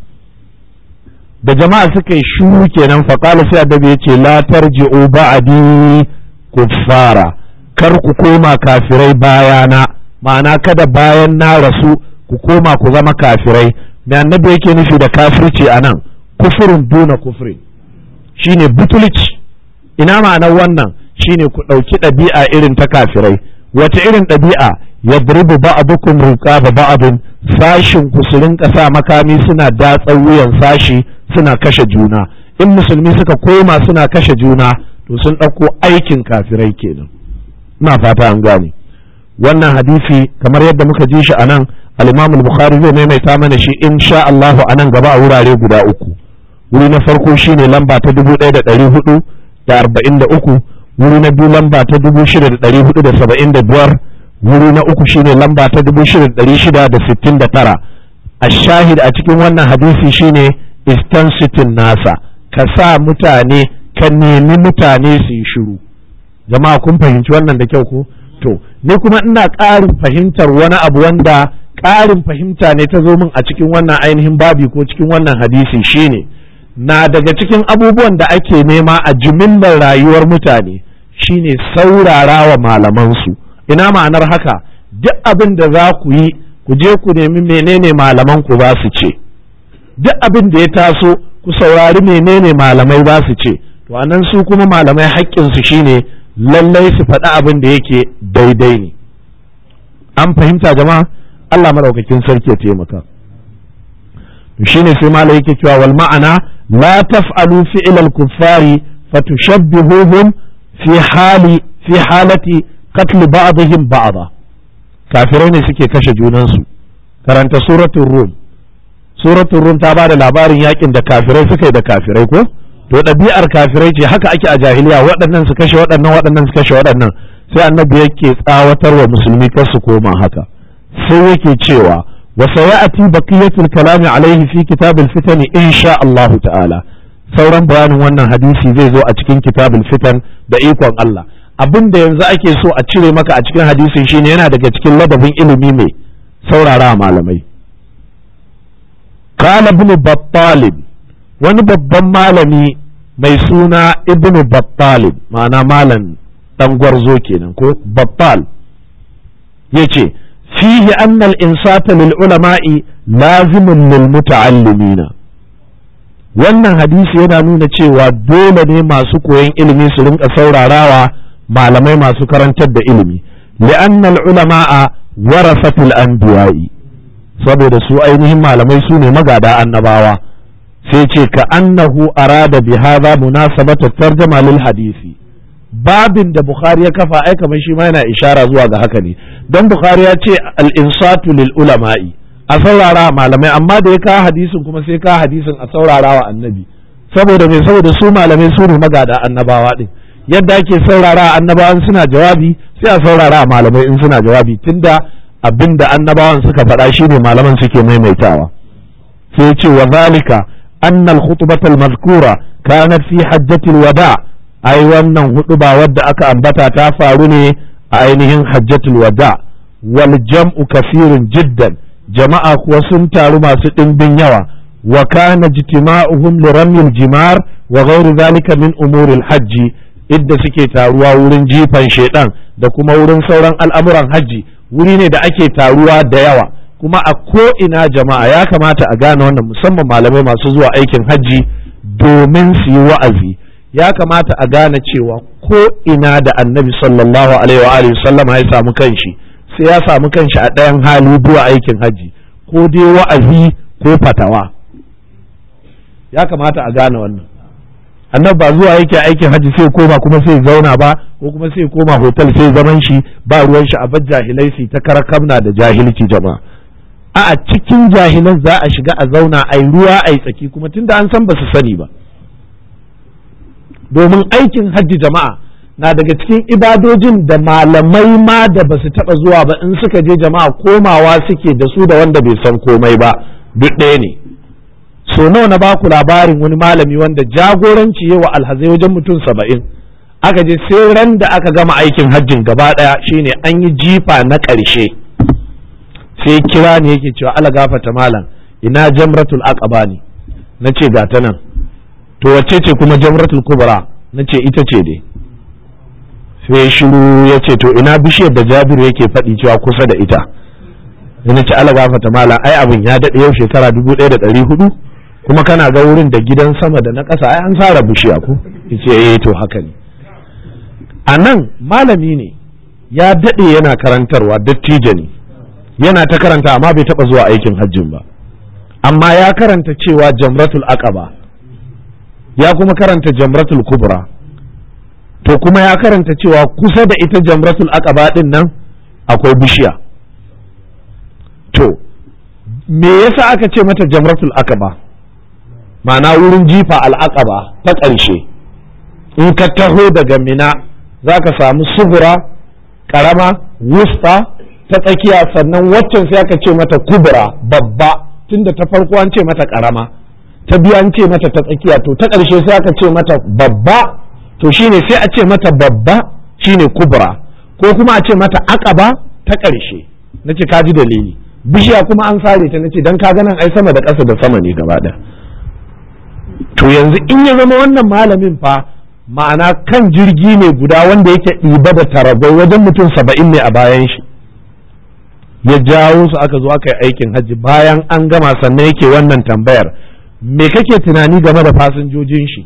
da jama'a suka yi shiru kenan faƙala sai annabi ya ce la tarji'u ba'di kuffara kar ku koma kafirai bayana ma'ana kada bayan na rasu ku koma ku zama kafirai da annabi yake nufi da kafirci a nan kufurin duna kufurin shine butulci ina ma'anar wannan shine ku ɗauki ɗabi'a irin ta kafirai wata irin ɗabi'a ya buribu ba'abukum riqaba ba'abin sashin ku su rinka sa makami suna datsa wuyan sashi suna kashe juna in musulmi suka koma suna kashe juna to sun ɗauko aikin kafirai kenan ina fata an gane wannan hadisi kamar yadda muka ji shi a nan al-imam al-bukhari zai maimaita mana shi insha Allahu a nan gaba a wurare guda uku wuri na farko shine lamba ta dubu ɗaya da ɗari hudu da arba'in da uku wuri na biyu lamba ta dubu shida da ɗari hudu da saba'in da biyar wuri na uku shine lamba ta dubu shida da ɗari shida da sittin da tara a shahid a cikin wannan hadisi shine istansitin nasa ka sa mutane ka nemi mutane su yi shiru jama'a kun fahimci wannan da kyau ko to ni kuma ina ƙarin fahimtar wani abu wanda ƙarin fahimta ne ta zo min a cikin wannan ainihin babi ko cikin wannan hadisi shine na daga cikin abubuwan da ake nema a jimillar rayuwar mutane shine saurara wa malamansu ina ma'anar haka duk abin da za ku yi ku je ku nemi menene malaman ku za su ce duk abin da ya taso ku saurari menene malamai za su ce to anan su kuma malamai haƙƙinsu shine lallai su faɗi abin da yake daidai ne an fahimta jama'a Allah maɗaukakin sarki ya taimaka shine sai malai yake cewa wal ma'ana la taf'alu fi'l al-kuffari fatushabbihuhum fi hali fi halati qatl ba'dihim ba'da kafirai ne suke kashe junansu karanta suratul rum suratul rum ta bada labarin yakin da kafirai suka yi da kafirai ko to ɗabi'ar kafirai ce haka ake a jahiliya waɗannan su kashe waɗannan waɗannan su kashe waɗannan sai annabi yake tsawatar wa musulmi kar su koma haka sai yake cewa wa sayati baqiyatul kalami alaihi fi kitabul fitani insha Allah ta'ala sauran bayanin wannan hadisi zai zo a cikin kitabul fitan da ikon Allah abin da yanzu ake so a cire maka a cikin hadisin shine yana daga cikin ladabin ilimi mai saurara malamai qala ibn battal wani babban malami mai suna ibnu battalib ma'ana malam dan gwarzo kenan ko battal yace fihi anna al-insata lil ulama'i lazimun lil muta'allimina wannan hadisi yana nuna cewa dole ne masu koyon ilimi su rinka saurarawa malamai masu karantar da ilimi li'anna al-ulama'a warasatul anbiya'i saboda su ainihin malamai su ne magada annabawa sai ce ka annahu arada bi hadha munasabata tarjama lil hadisi babin da bukhari ya kafa ai kamar shi ma yana ishara zuwa ga haka ne dan bukhari ya ce al insatu lil ulama'i a saurara malamai amma da ya kawo hadisin kuma sai kawo hadisin a saurara wa annabi saboda me saboda su malamai su ne magada annabawa din yadda ake saurara annabawan suna jawabi sai a saurara malamai in suna jawabi tunda abinda annabawan suka faɗa shine malaman suke maimaitawa sai ce wa zalika anna al-khutbata al-mazkura kanat fi hajjatil wada ai wannan huɗuba wadda aka ambata ta faru ne a ainihin hajjatul wada wal jam'u kasirun jiddan jama'a kuwa sun taru masu ɗimbin yawa wa kana jitima'uhum li ramyil jimar wa ghairi zalika min umuril hajji idda suke taruwa wurin jifan shedan da kuma wurin sauran al'amuran hajji wuri ne da ake taruwa da yawa kuma a ko ina jama'a ya kamata a gane wannan musamman malamai masu zuwa aikin hajji domin su yi wa'azi ya kamata a gane cewa ko ina da annabi sallallahu alaihi wa alihi sallama ya samu kanshi sai ya samu kanshi a ɗayan hali zuwa aikin hajji ko dai wa'azi ko fatawa ya kamata a gane wannan annabi ba zuwa yake aikin hajji sai koma kuma sai zauna ba ko kuma sai koma hotel sai zaman shi ba ruwan shi a bar jahilai su ta karakamna da jahilci jama'a a cikin jahilan za a shiga a zauna ai ruwa ai tsaki kuma tunda an san ba su sani ba domin aikin hajji jama'a na daga cikin ibadojin da malamai ma da ba su taɓa zuwa ba in suka je jama'a komawa suke da su da wanda bai san komai ba duk ɗaya ne so nawa na baku labarin wani malami wanda jagoranci wa alhazai wajen mutum saba'in aka je sai ran da aka gama aikin hajjin gaba ɗaya shine an yi jifa na ƙarshe sai kira ne yake cewa ala gafata malam ina jamratul aqaba ne na ce ga ta nan to wacce ce kuma jamratul kubra na ce ita ce dai sai shiru ya ce to ina bishiyar da jabiru yake faɗi cewa kusa da ita na ce ala gafata malam ai abin ya daɗe yau shekara dubu ɗaya da ɗari hudu kuma kana ga wurin da gidan sama da na ƙasa ai an tsara bishiya ko yace eh to haka ne a nan malami ne ya daɗe yana karantarwa dattijo ne yana ta karanta amma bai taɓa zuwa aikin hajjin ba amma ya karanta cewa jamratul aqaba ya kuma karanta jamratul kubra to kuma ya karanta cewa kusa da ita jamratul aqaba din nan akwai bishiya to me yasa aka ce mata jamratul aqaba ma'ana wurin jifa al'aqaba ta ƙarshe in ka taho daga mina za ka samu sugura ƙarama wusta ta tsakiya sannan waccan sai aka ce mata kubra babba tunda ta farko an ce mata ƙarama ta biyu an ce mata ta tsakiya to ta ƙarshe sai aka ce mata babba to shine sai a ce mata babba shine kubra ko kuma a ce mata aqaba ta ƙarshe nace ka ji dalili bishiya kuma an sare ta nace dan ka ganin ai sama da ƙasa da sama ne gaba ɗaya to yanzu in ya zama wannan malamin fa ma'ana kan jirgi ne guda wanda yake ɗiba da tarabai wajen mutum saba'in ne a bayan shi ya jawo su aka zo aka yi aikin hajji bayan an gama sannan yake wannan tambayar me kake tunani game da fasinjojin shi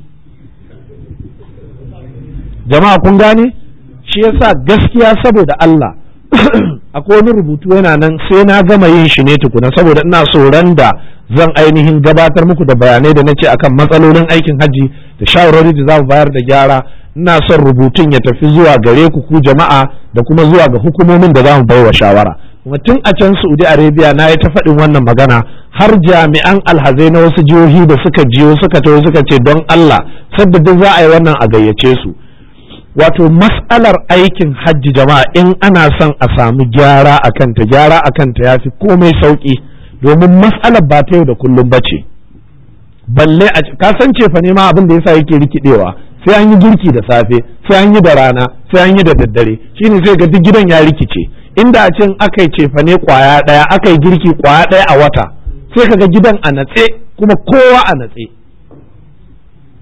jama'a kun gane shi yasa gaskiya saboda Allah akwai wani rubutu yana nan sai na gama yin shi ne tukuna saboda ina so ran da zan ainihin gabatar muku da bayanai da nace akan matsalolin aikin hajji da shawarwari da za mu bayar da gyara ina son rubutun ya tafi zuwa gare ku ku jama'a da kuma zuwa ga hukumomin da za mu baiwa shawara kuma tun a can Saudi Arabia na yi ta faɗin wannan magana har jami'an alhazai na wasu jihohi da suka jiyo suka taho suka ce don Allah sadda duk za a yi wannan a gayyace su wato mas'alar aikin hajji jama'a in ana son a samu gyara a kanta gyara a kanta ya fi komai sauƙi domin mas'alar ba ta yau da kullum ba ce balle a ka san cefa ne ma abin da yasa yake rikidewa sai an yi girki da safe sai an yi da rana sai an yi da daddare shine sai ga duk gidan ya rikice inda a cin aka yi cefa ne kwaya ɗaya aka yi girki kwaya ɗaya a wata sai kaga gidan a natse kuma kowa a natse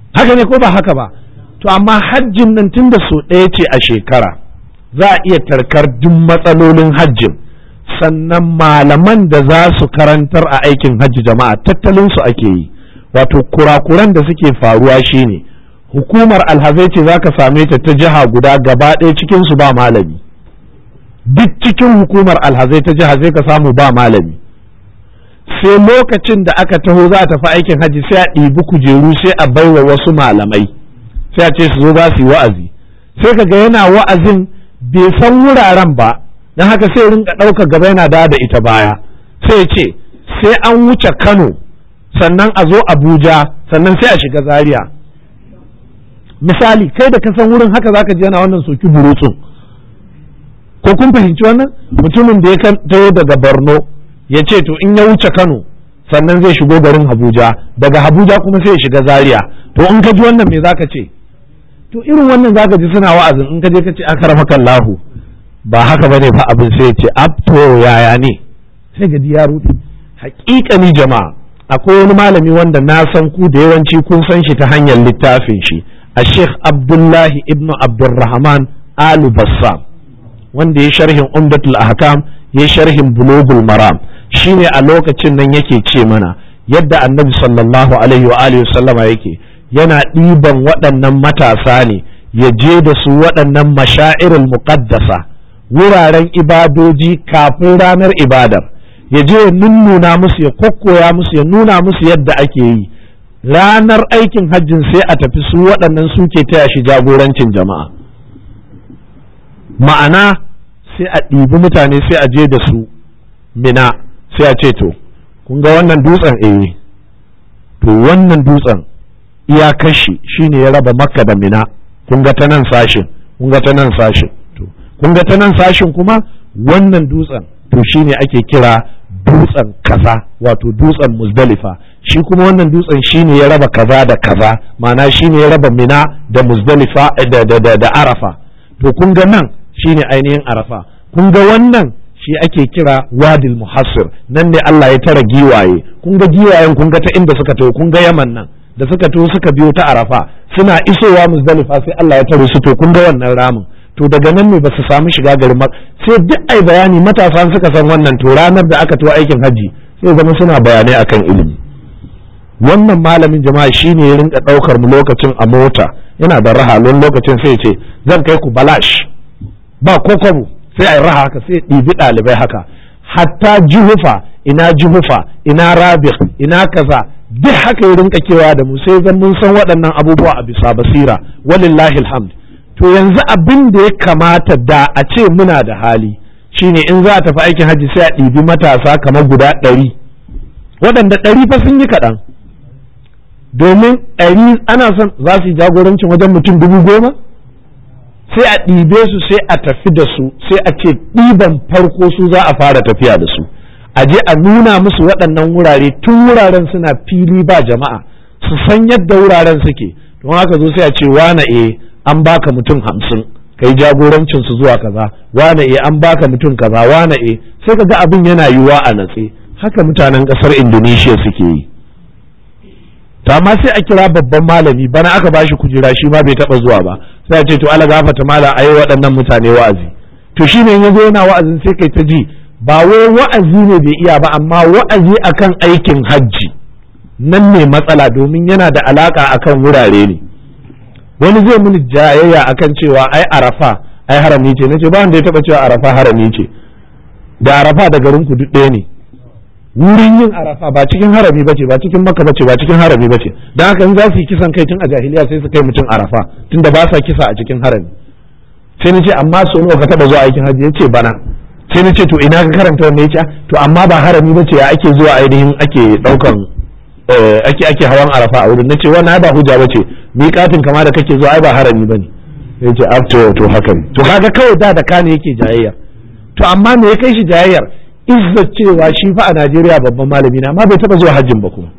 haka ne ko ba haka ba to amma hajjin nan tunda so ɗaya ce a shekara za a iya tarkar duk matsalolin hajjin sannan malaman da za su karantar a aikin hajji jama'a tattalin su ake yi wato kurakuran da suke faruwa shine hukumar alhazai ce za ka same ta ta jiha guda gaba ɗaya cikin su ba malami duk cikin hukumar alhazai ta jiha zai ka samu ba malami sai lokacin da aka taho za a tafi aikin hajji sai a ɗibi kujeru sai a baiwa wasu malamai sai a ce su zo za su yi wa'azi sai ka ga yana wa'azin bai san wuraren ba don haka sai rinka ɗaukar gaba yana da da ita baya sai ya ce sai an wuce kano sannan a zo abuja sannan sai a shiga zaria misali kai da ka san wurin haka zaka ji yana wannan soki burutsun ko kun fahimci wannan mutumin da ya taho daga borno ya ce to in ya wuce kano sannan zai shigo garin abuja daga abuja kuma sai ya shiga zaria to in ka ji wannan me zaka ce to irin wannan zaka ji suna wa'azin in ka je ka ce akramaka Allahu ba haka bane fa abin sai ya ce abto yaya ne sai ga ya rufe haƙiƙani jama'a akwai wani malami wanda na san ku da yawanci kun san shi ta hanyar littafin shi a Sheikh Abdullahi ibn Abdulrahman Alu Bassam wanda ya sharhin Umdatul Ahkam ya sharhin Bulugul Maram shine a lokacin nan yake ce mana yadda Annabi sallallahu alaihi wa alihi sallama yake yana ɗiban waɗannan matasa ne ya je da su waɗannan mashairul muqaddasa wuraren ibadoji kafin ranar ibadar ya je ya nunnuna musu ya kokkoya musu ya nuna musu yadda ake yi ranar aikin hajjin sai a tafi su waɗannan suke taya shi jagorancin jama'a ma'ana sai a ɗibi mutane sai a je da su mina sai a ce to kun ga wannan dutsen eh to wannan dutsen iyakar shi shine ya raba makka da mina kun ga ta nan sashin kun ga ta nan sashin to kun ga ta nan sashin kuma wannan dutsen to shine ake kira dutsen kaza wato dutsen muzdalifa shi kuma wannan dutsen shine ya raba kaza da kaza ma'ana shine ya raba mina da muzdalifa da, da, da, da arafa to kun ga nan shine ainihin arafa kun ga wannan shi ake kira wadil muhassir nan ne Allah ya tara giwaye kun ga giwayen kun ga ta inda suka taho kun ga yaman nan da suka taho suka biyo ta arafa suna isowa muzdalifa sai Allah ya tare su to kun ga wannan ramin to daga nan ne ba su samu shiga garin mak sai duk ai bayani matasa suka san wannan to ranar da aka tuwa aikin hajji sai zama suna bayanai akan ilimi wannan malamin jama'a shine ya rinka daukar mu lokacin a mota yana da raha lon lokacin sai ce zan kai ku balash ba kokobo sai ai raha haka sai ɗibi ɗalibai haka hatta juhufa ina juhufa ina rabih ina kaza duk haka ya rinka kewa da mu sai zan mun san waɗannan abubuwa a bisa basira walillahi alhamd to yanzu abin da ya kamata da a ce muna da hali shine in za a tafi aikin hajji sai a ɗibi matasa kamar guda ɗari waɗanda ɗari fa sun yi kaɗan domin ɗari ana son za su yi jagorancin wajen mutum dubu goma sai a ɗibe su sai a tafi da su sai a ce ɗiban farko su za a fara tafiya da su a je a nuna musu waɗannan wurare tun wuraren suna fili ba jama'a su san yadda wuraren suke don haka zo sai a ce wane eh an baka mutum hamsin kai jagorancin su zuwa kaza wane e an baka mutum kaza wane e sai ka ga abin yana yiwuwa a natse haka mutanen kasar indonesia suke yi to amma sai a kira babban malami bana aka bashi kujera shi ma bai taba zuwa ba sai a ce to ala gafata mala ayi waɗannan mutane wa'azi to shine in yazo yana wa'azin sai kai ta ji ba wai wa'azi ne bai iya ba amma wa'azi akan aikin hajji nan ne matsala domin yana da alaka akan wurare ne wani zai mini jayayya akan cewa ai arafa ai harami ce nace ba wanda ya taba cewa arafa harami ce da arafa da garin ku duk ɗaya ne wurin yin arafa ba cikin harami bace ba cikin makka bace ba cikin harami bace dan haka in za su yi kisan kai tun a jahiliya sai su kai mutum arafa tunda ba sa kisa a cikin harami sai nace amma so nawa ka taba zuwa aikin hajji yace bana sai nace to ina ka karanta wannan yace to amma ba harami bace ya ake zuwa ainihin ake daukan ake ake hawan arafa a wurin nace wannan ba hujja bace miƙatin kama da kake zuwa ai ba harami bane sai ce up to to haka ne to kaga kawai da da kane yake jayayyar to amma me ya kai shi jayayyar izza cewa shi fa a Najeriya babban malami na amma bai taba zuwa hajjin ba kuma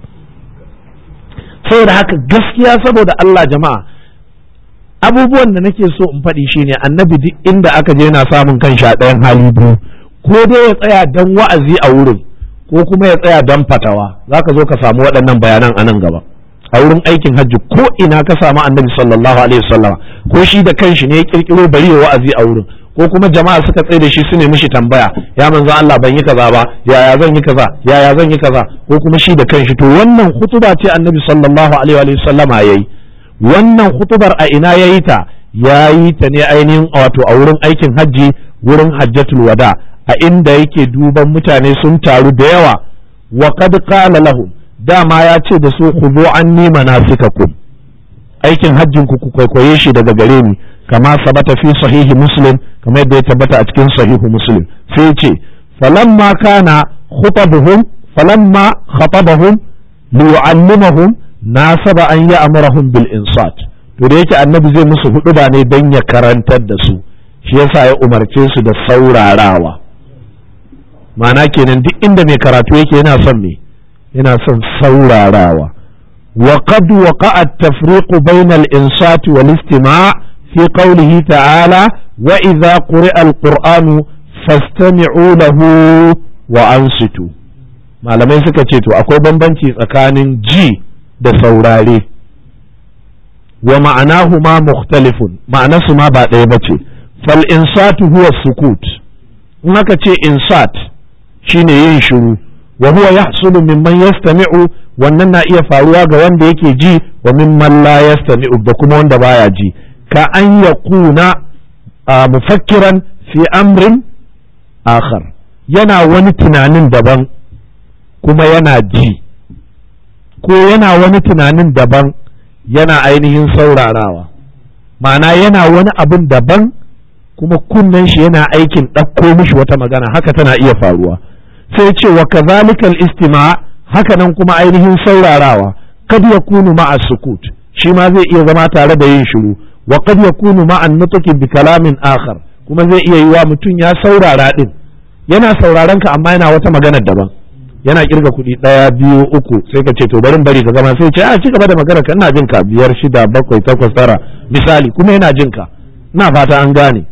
saboda haka gaskiya saboda Allah jama'a abubuwan da nake so in faɗi shine annabi duk inda aka je yana samun kan sha ɗayan hali biyu ko dai ya tsaya dan wa'azi a wurin ko kuma ya tsaya dan fatawa zaka zo ka samu waɗannan bayanan a nan gaba a wurin aikin hajji ko ina ka samu annabi sallallahu alaihi wasallama ko shi da kanshi ne ya kirkiro bari ya wa'azi a wurin ko kuma jama'a suka tsaye da shi su ne mishi tambaya ya manzo Allah ban yi kaza ba yaya zan yi kaza yaya zan yi kaza ko kuma shi da kanshi to wannan hutuba ce annabi sallallahu alaihi wasallama yayi wannan hutubar a ina yayi ta yayi ta ne ainihin wato a wurin aikin hajji wurin hajjatul wada a inda yake duban mutane sun taru da yawa wa qad qala lahum dama ya ce da su khudhu anni manasikakum aikin hajjin ku ku kwaikwaye shi daga gare ni kama sabata fi sahihi muslim kama yadda ya tabbata a cikin sahihu muslim sai ce falamma kana khutabuhum falamma khatabahum liyu'allimahum nasaba an ya'murahum bil insat to da yake annabi zai musu hudu ba ne dan ya karantar da su shi yasa ya umarce su da saurarawa ma'ana kenan duk inda mai karatu yake yana son me yana son saurarawa wa qad waqa'a at-tafriqu bayna al-insat wal istima' fi qawlihi ta'ala wa idha quri'a al-qur'anu fastami'u lahu wa ansitu malamai suka ce to akwai bambanci tsakanin ji da saurare wa ma'anahu ma mukhtalifun ma'anarsu ma ba ɗaya bace fal insatu huwa sukut in aka ce insat shine yin shiru wa huwa yahsulu mimman yastami'u wannan na iya faruwa ga wanda yake ji wa mimman la yastami'u da kuma wanda baya ji ka an yakuna mufakkiran fi amrin akhar yana wani tunanin daban kuma yana ji ko yana wani tunanin daban yana ainihin saurarawa ma'ana yana wani abin daban kuma kunnen shi yana aikin ɗauko mishi wata magana haka tana iya faruwa sai ce wa kazalikal istima haka nan kuma ainihin saurarawa kad yakunu ma'a sukut shi ma zai iya zama tare da yin shiru wa kad yakunu ma'a nutqi bi kalamin akhar kuma zai iya yiwa mutum ya saurara din yana sauraron ka amma yana wata magana daban yana kirga kuɗi ɗaya biyu uku sai ka ce to barin bari ka gama sai ce a ci gaba da magana ka ina jin ka biyar shida bakwai takwas tara misali kuma yana jin ka ina fata an gane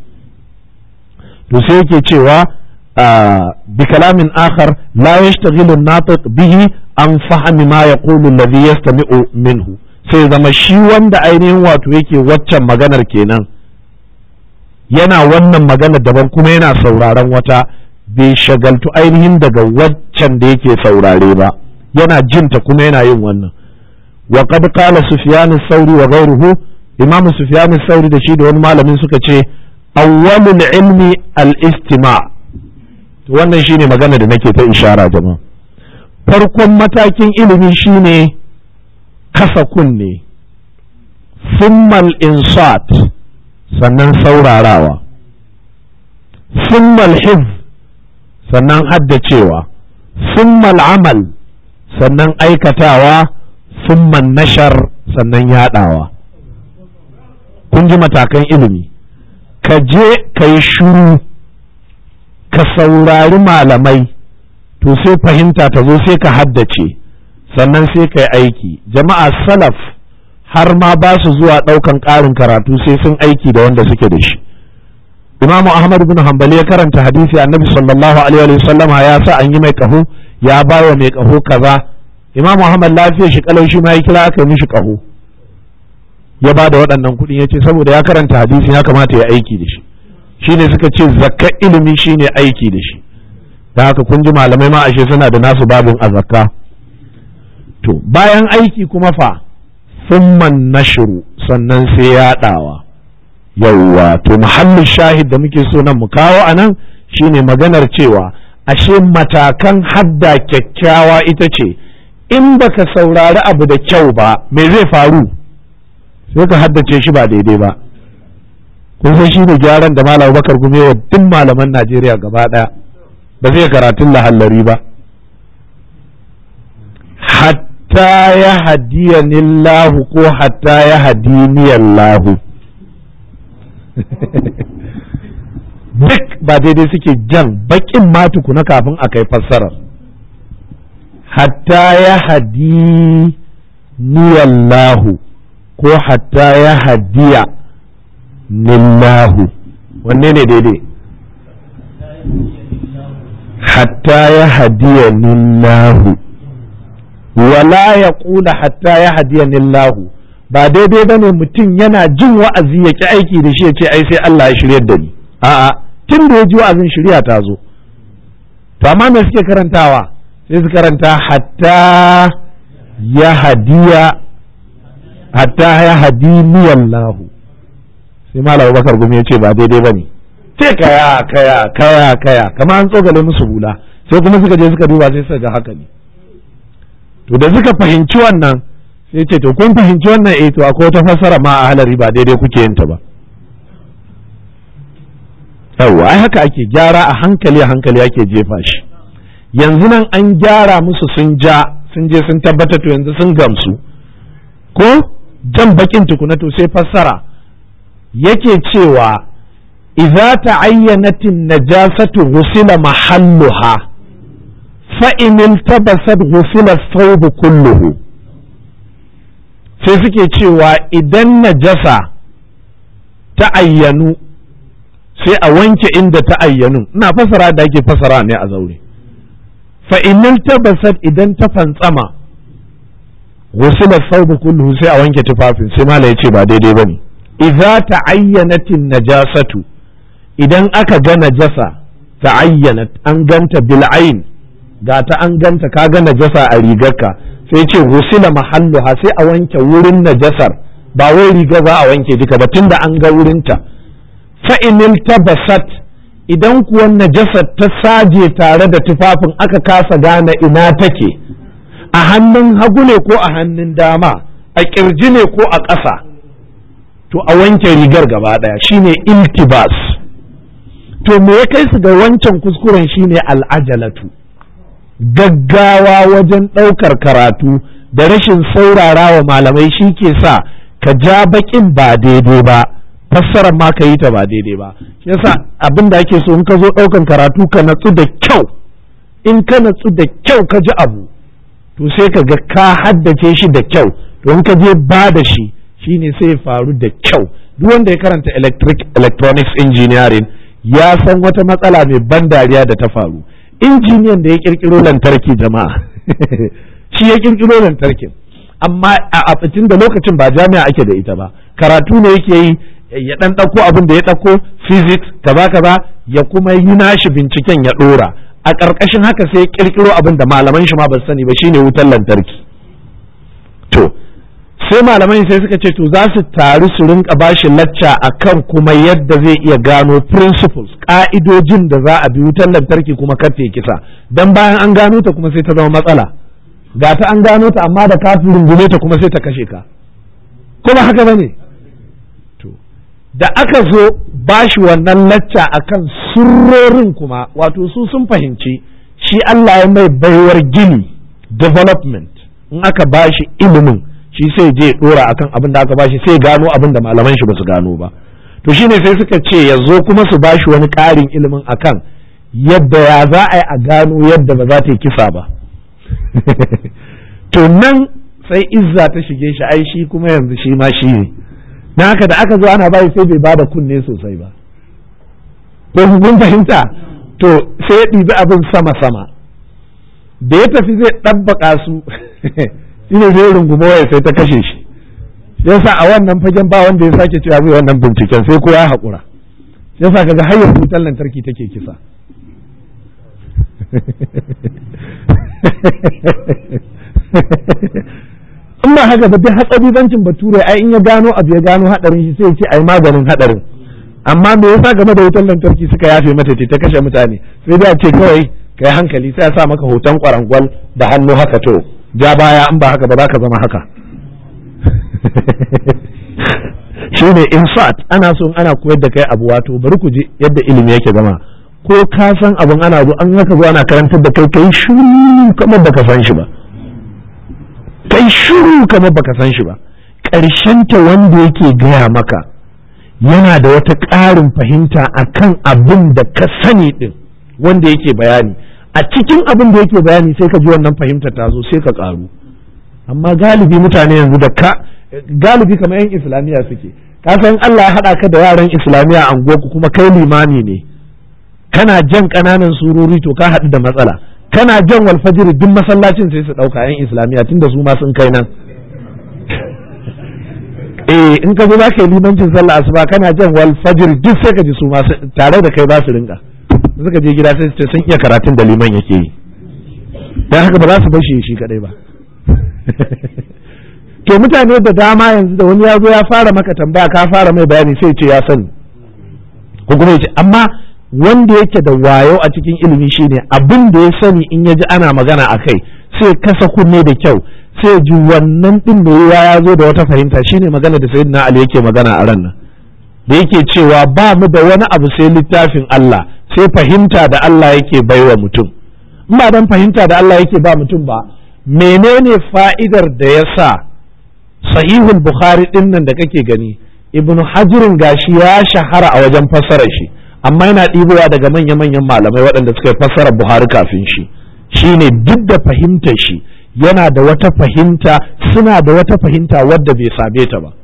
to sai yake cewa bi kalamin akhar la yashtaghilu an-natiq bihi an fahmi ma yaqulu alladhi yastami'u minhu sai zama shi wanda ainihin wato yake waccan maganar kenan yana wannan maganar daban kuma yana sauraron wata bai shagaltu ainihin daga waccan da yake saurare ba yana jinta kuma yana yin wannan wa qad qala sufyan sauri wa ghayruhu imam sufyan sauri da shi da wani malamin suka ce awwalul ilmi al-istima' to wannan shine magana da nake ta ishara jama'a farkon matakin ilimi shine kasa kunne summal insat sannan saurarawa summal hifz sannan haddacewa summal amal sannan aikatawa summan nashar sannan yadawa kun ji matakan ilimi ka je ka yi shuru ka saurari malamai to sai fahimta ta zo sai ka haddace sannan sai ka yi aiki jama'a salaf har ma ba su zuwa ɗaukan ƙarin karatu sai sun aiki da wanda suke da shi Imam Ahmad bin Hanbali ya karanta hadisi Annabi sallallahu alaihi wa sallama ya sa an yi mai kaho ya ba wa mai kaho kaza Imam Ahmad lafiya shi kalau shi ma ya kira aka yi mishi kaho ya ba da waɗannan kuɗi ya ce saboda ya karanta hadisi ya kamata ya aiki da shi shine suka ce zakka ilimi shine aiki da shi da haka kun ji malamai ma ashe suna da nasu babin a zakka to bayan aiki kuma fa summan nashru sannan sai yaɗawa yauwa to muhallin shahid da muke so nan mu kawo a nan shine maganar cewa ashe matakan hadda kyakkyawa ita ce in baka saurari abu da kyau ba me zai faru sai ka haddace shi ba daidai ba kun san shi ne gyaran da malam bakar gume wa duk malaman najeriya gaba ɗaya ba zai karatun lahallari ba hatta ya hadiyanillahu ko hatta ya hadiniyallahu duk ba daidai suke jan bakin ma tukuna kafin a kai fassarar hatta ya hadi niyallahu ko hatta ya hadiya nillahu wanne ne daidai hatta ya hadiya nillahu wala ya ƙula hatta ya hadiyanillahu ba daidai ba ne mutum yana jin wa'azi ya ki aiki da shi ya ce ai sai Allah ya shiryar da ni a'a tun da ya ji wa'azin shirya ta zo to amma me suke karantawa sai su karanta hatta ya hadiya hatta ya hadiniyallahu sai malam Bakar gumi ya ce ba daidai ba ne sai kaya kaya kaya kaya kamar an tsogale musu bula sai kuma suka je suka duba sai suka ga haka ne to da suka fahimci wannan sai ce to kun fahimci wannan eh to akwai wata fassara ma a halari ba daidai kuke yin ta ba yawwa ai haka ake gyara a hankali a hankali ake jefa shi yanzu nan an gyara musu sun ja sun je sun tabbatar to yanzu sun gamsu ko jan bakin tukuna to sai fassara yake cewa idza ta'ayyanatin najasatu ghusila mahalluha fa in iltabasat ghusila thawb kulluhu sai suke cewa idan najasa ta ayyanu sai a wanke inda ta ayyanu ina fasara da ake fasara ne a zaure fa in iltabasat idan ta fantsama ghusila thawb kulluhu sai a wanke tufafin sai mala yace ba daidai bane idza ta'ayyanatin najasatu idan aka ga najasa ta'ayyanat an ganta bil ayn ga ta an ganta ka ga najasa a rigarka sai ce gusila mahalluha sai a wanke wurin najasar ba wai riga za a wanke duka ba tunda an ga wurinta fa inil tabasat idan kuwa najasar ta saje tare da tufafin aka kasa gane ina take a hannun hagu ne ko a hannun dama a kirji ne ko a ƙasa to a wanke rigar gaba ɗaya shine iltibas to me ya kai su ga wancan kuskuren shine al'ajalatu gaggawa wajen ɗaukar karatu da rashin saurara wa malamai shi ke sa ka ja baƙin ba daidai ba fassarar ma ka yi ta ba daidai ba shi yasa abin da ake so in ka zo ɗaukan karatu ka natsu da kyau in ka natsu da kyau ka ji abu to sai ka ga ka haddace shi da kyau to in ka je ba da shi shine sai ya faru da kyau duk wanda ya karanta electric electronics engineering ya san wata matsala mai ban dariya da ta faru injiniyan da ya kirkiro lantarki jama'a shi ya kirkiro lantarkin amma a abincin da lokacin ba jami'a ake da ita ba karatu ne yake yi ya dan ɗauko abin da ya ɗauko physics kaza kaza ya kuma yi nashi binciken ya ɗora a ƙarƙashin haka sai ya kirkiro abin da malaman shi ma ba sani ba shine wutar lantarki to sai malamai sai suka ce to za su taru su rinka bashi lacca akan kuma yadda zai iya gano principles ka'idojin da za a bi wutar lantarki kuma kar ta kisa dan bayan an gano ta kuma sai ta zama matsala ga ta an gano ta amma da ka rungume ta kuma sai ta kashe ka kuma haka bane to da aka zo bashi wannan lacca akan surrorin kuma wato su sun fahimci shi Allah ya mai baiwar gini development in aka bashi ilimin shi sai je dora akan abin da aka bashi sai gano abin da malaman shi basu gano ba to shine sai suka ce ya zo kuma su bashi wani ƙarin ilimin akan yadda ya za a yi a gano yadda ba za ta yi kisa ba to nan sai izza ta shige shi ai shi kuma yanzu shi ma shi ne na haka da aka zo ana bayi sai bai bada kunne sosai ba ko kun fahimta to sai ya ɗibi abin sama sama da ya tafi zai ɗabbaka su shine zai runguma waya sai ta kashe shi yasa a wannan fagen ba wanda ya sake cewa zai wannan binciken sai ko ya haƙura yasa kaga har yanzu wutar lantarki take kisa in ba haka ba duk hatsabibancin bature ai in ya gano abu ya gano hadarin shi sai ya ce ai maganin hadarin amma me yasa game da wutar lantarki suka yafe mata ta kashe mutane sai da ce kawai kai hankali sai ya sa maka hoton kwarangwal da hannu haka to ja baya in ba haka ba za ka zama haka shi ne insat ana so ana koyar da kai abu wato bari ku ji yadda ilimi yake zama ko ka san abin ana zo an haka zo ana karantar da kai kai shiru kamar baka san shi ba kai shiru kamar baka san shi ba ta wanda yake gaya maka yana da wata ƙarin fahimta akan abin da ka sani din wanda yake bayani a cikin abin da yake bayani sai ka ji wannan fahimtar ta zo sai ka karu amma galibi mutane yanzu da ka galibi kamar yan islamiyya suke ka san Allah ya haɗa ka da yaran islamiyya a ku kuma kai limami ne kana jan ƙananan surori to ka haɗu da matsala kana jan wal fajr duk masallacin sai su dauka yan islamiya tunda su ma sun kai nan eh in ka zo za ka yi limancin sallah asuba kana jan wal fajr duk sai ka ji su ma tare da kai ba su rinka suka je gida sai su ce sun iya karatun da liman yake yi dan haka ba za su bashi shi kadai ba to mutane da dama yanzu da wani ya zo ya fara maka tambaya ka fara mai bayani sai ce ya sani ko kuma ya ce amma wanda yake da wayo a cikin ilimi shine abin da ya sani in ya ji ana magana a kai sai kasa kunne da kyau sai ji wannan din da ya zo da wata fahimta shine magana da sayyidina Ali yake magana a ran nan da yake cewa ba mu da wani abu sai littafin Allah sai fahimta da Allah yake baiwa mutum in ba dan fahimta da Allah yake ba mutum ba menene fa'idar da ya sa sahihul bukhari din nan da kake gani ibnu hajirin gashi ya shahara a wajen fassarar shi amma yana ɗibowa daga manya-manyan malamai waɗanda suka yi fassarar buhari kafin shi shine duk da fahimtar shi yana da wata fahimta suna da wata fahimta wadda bai same ta ba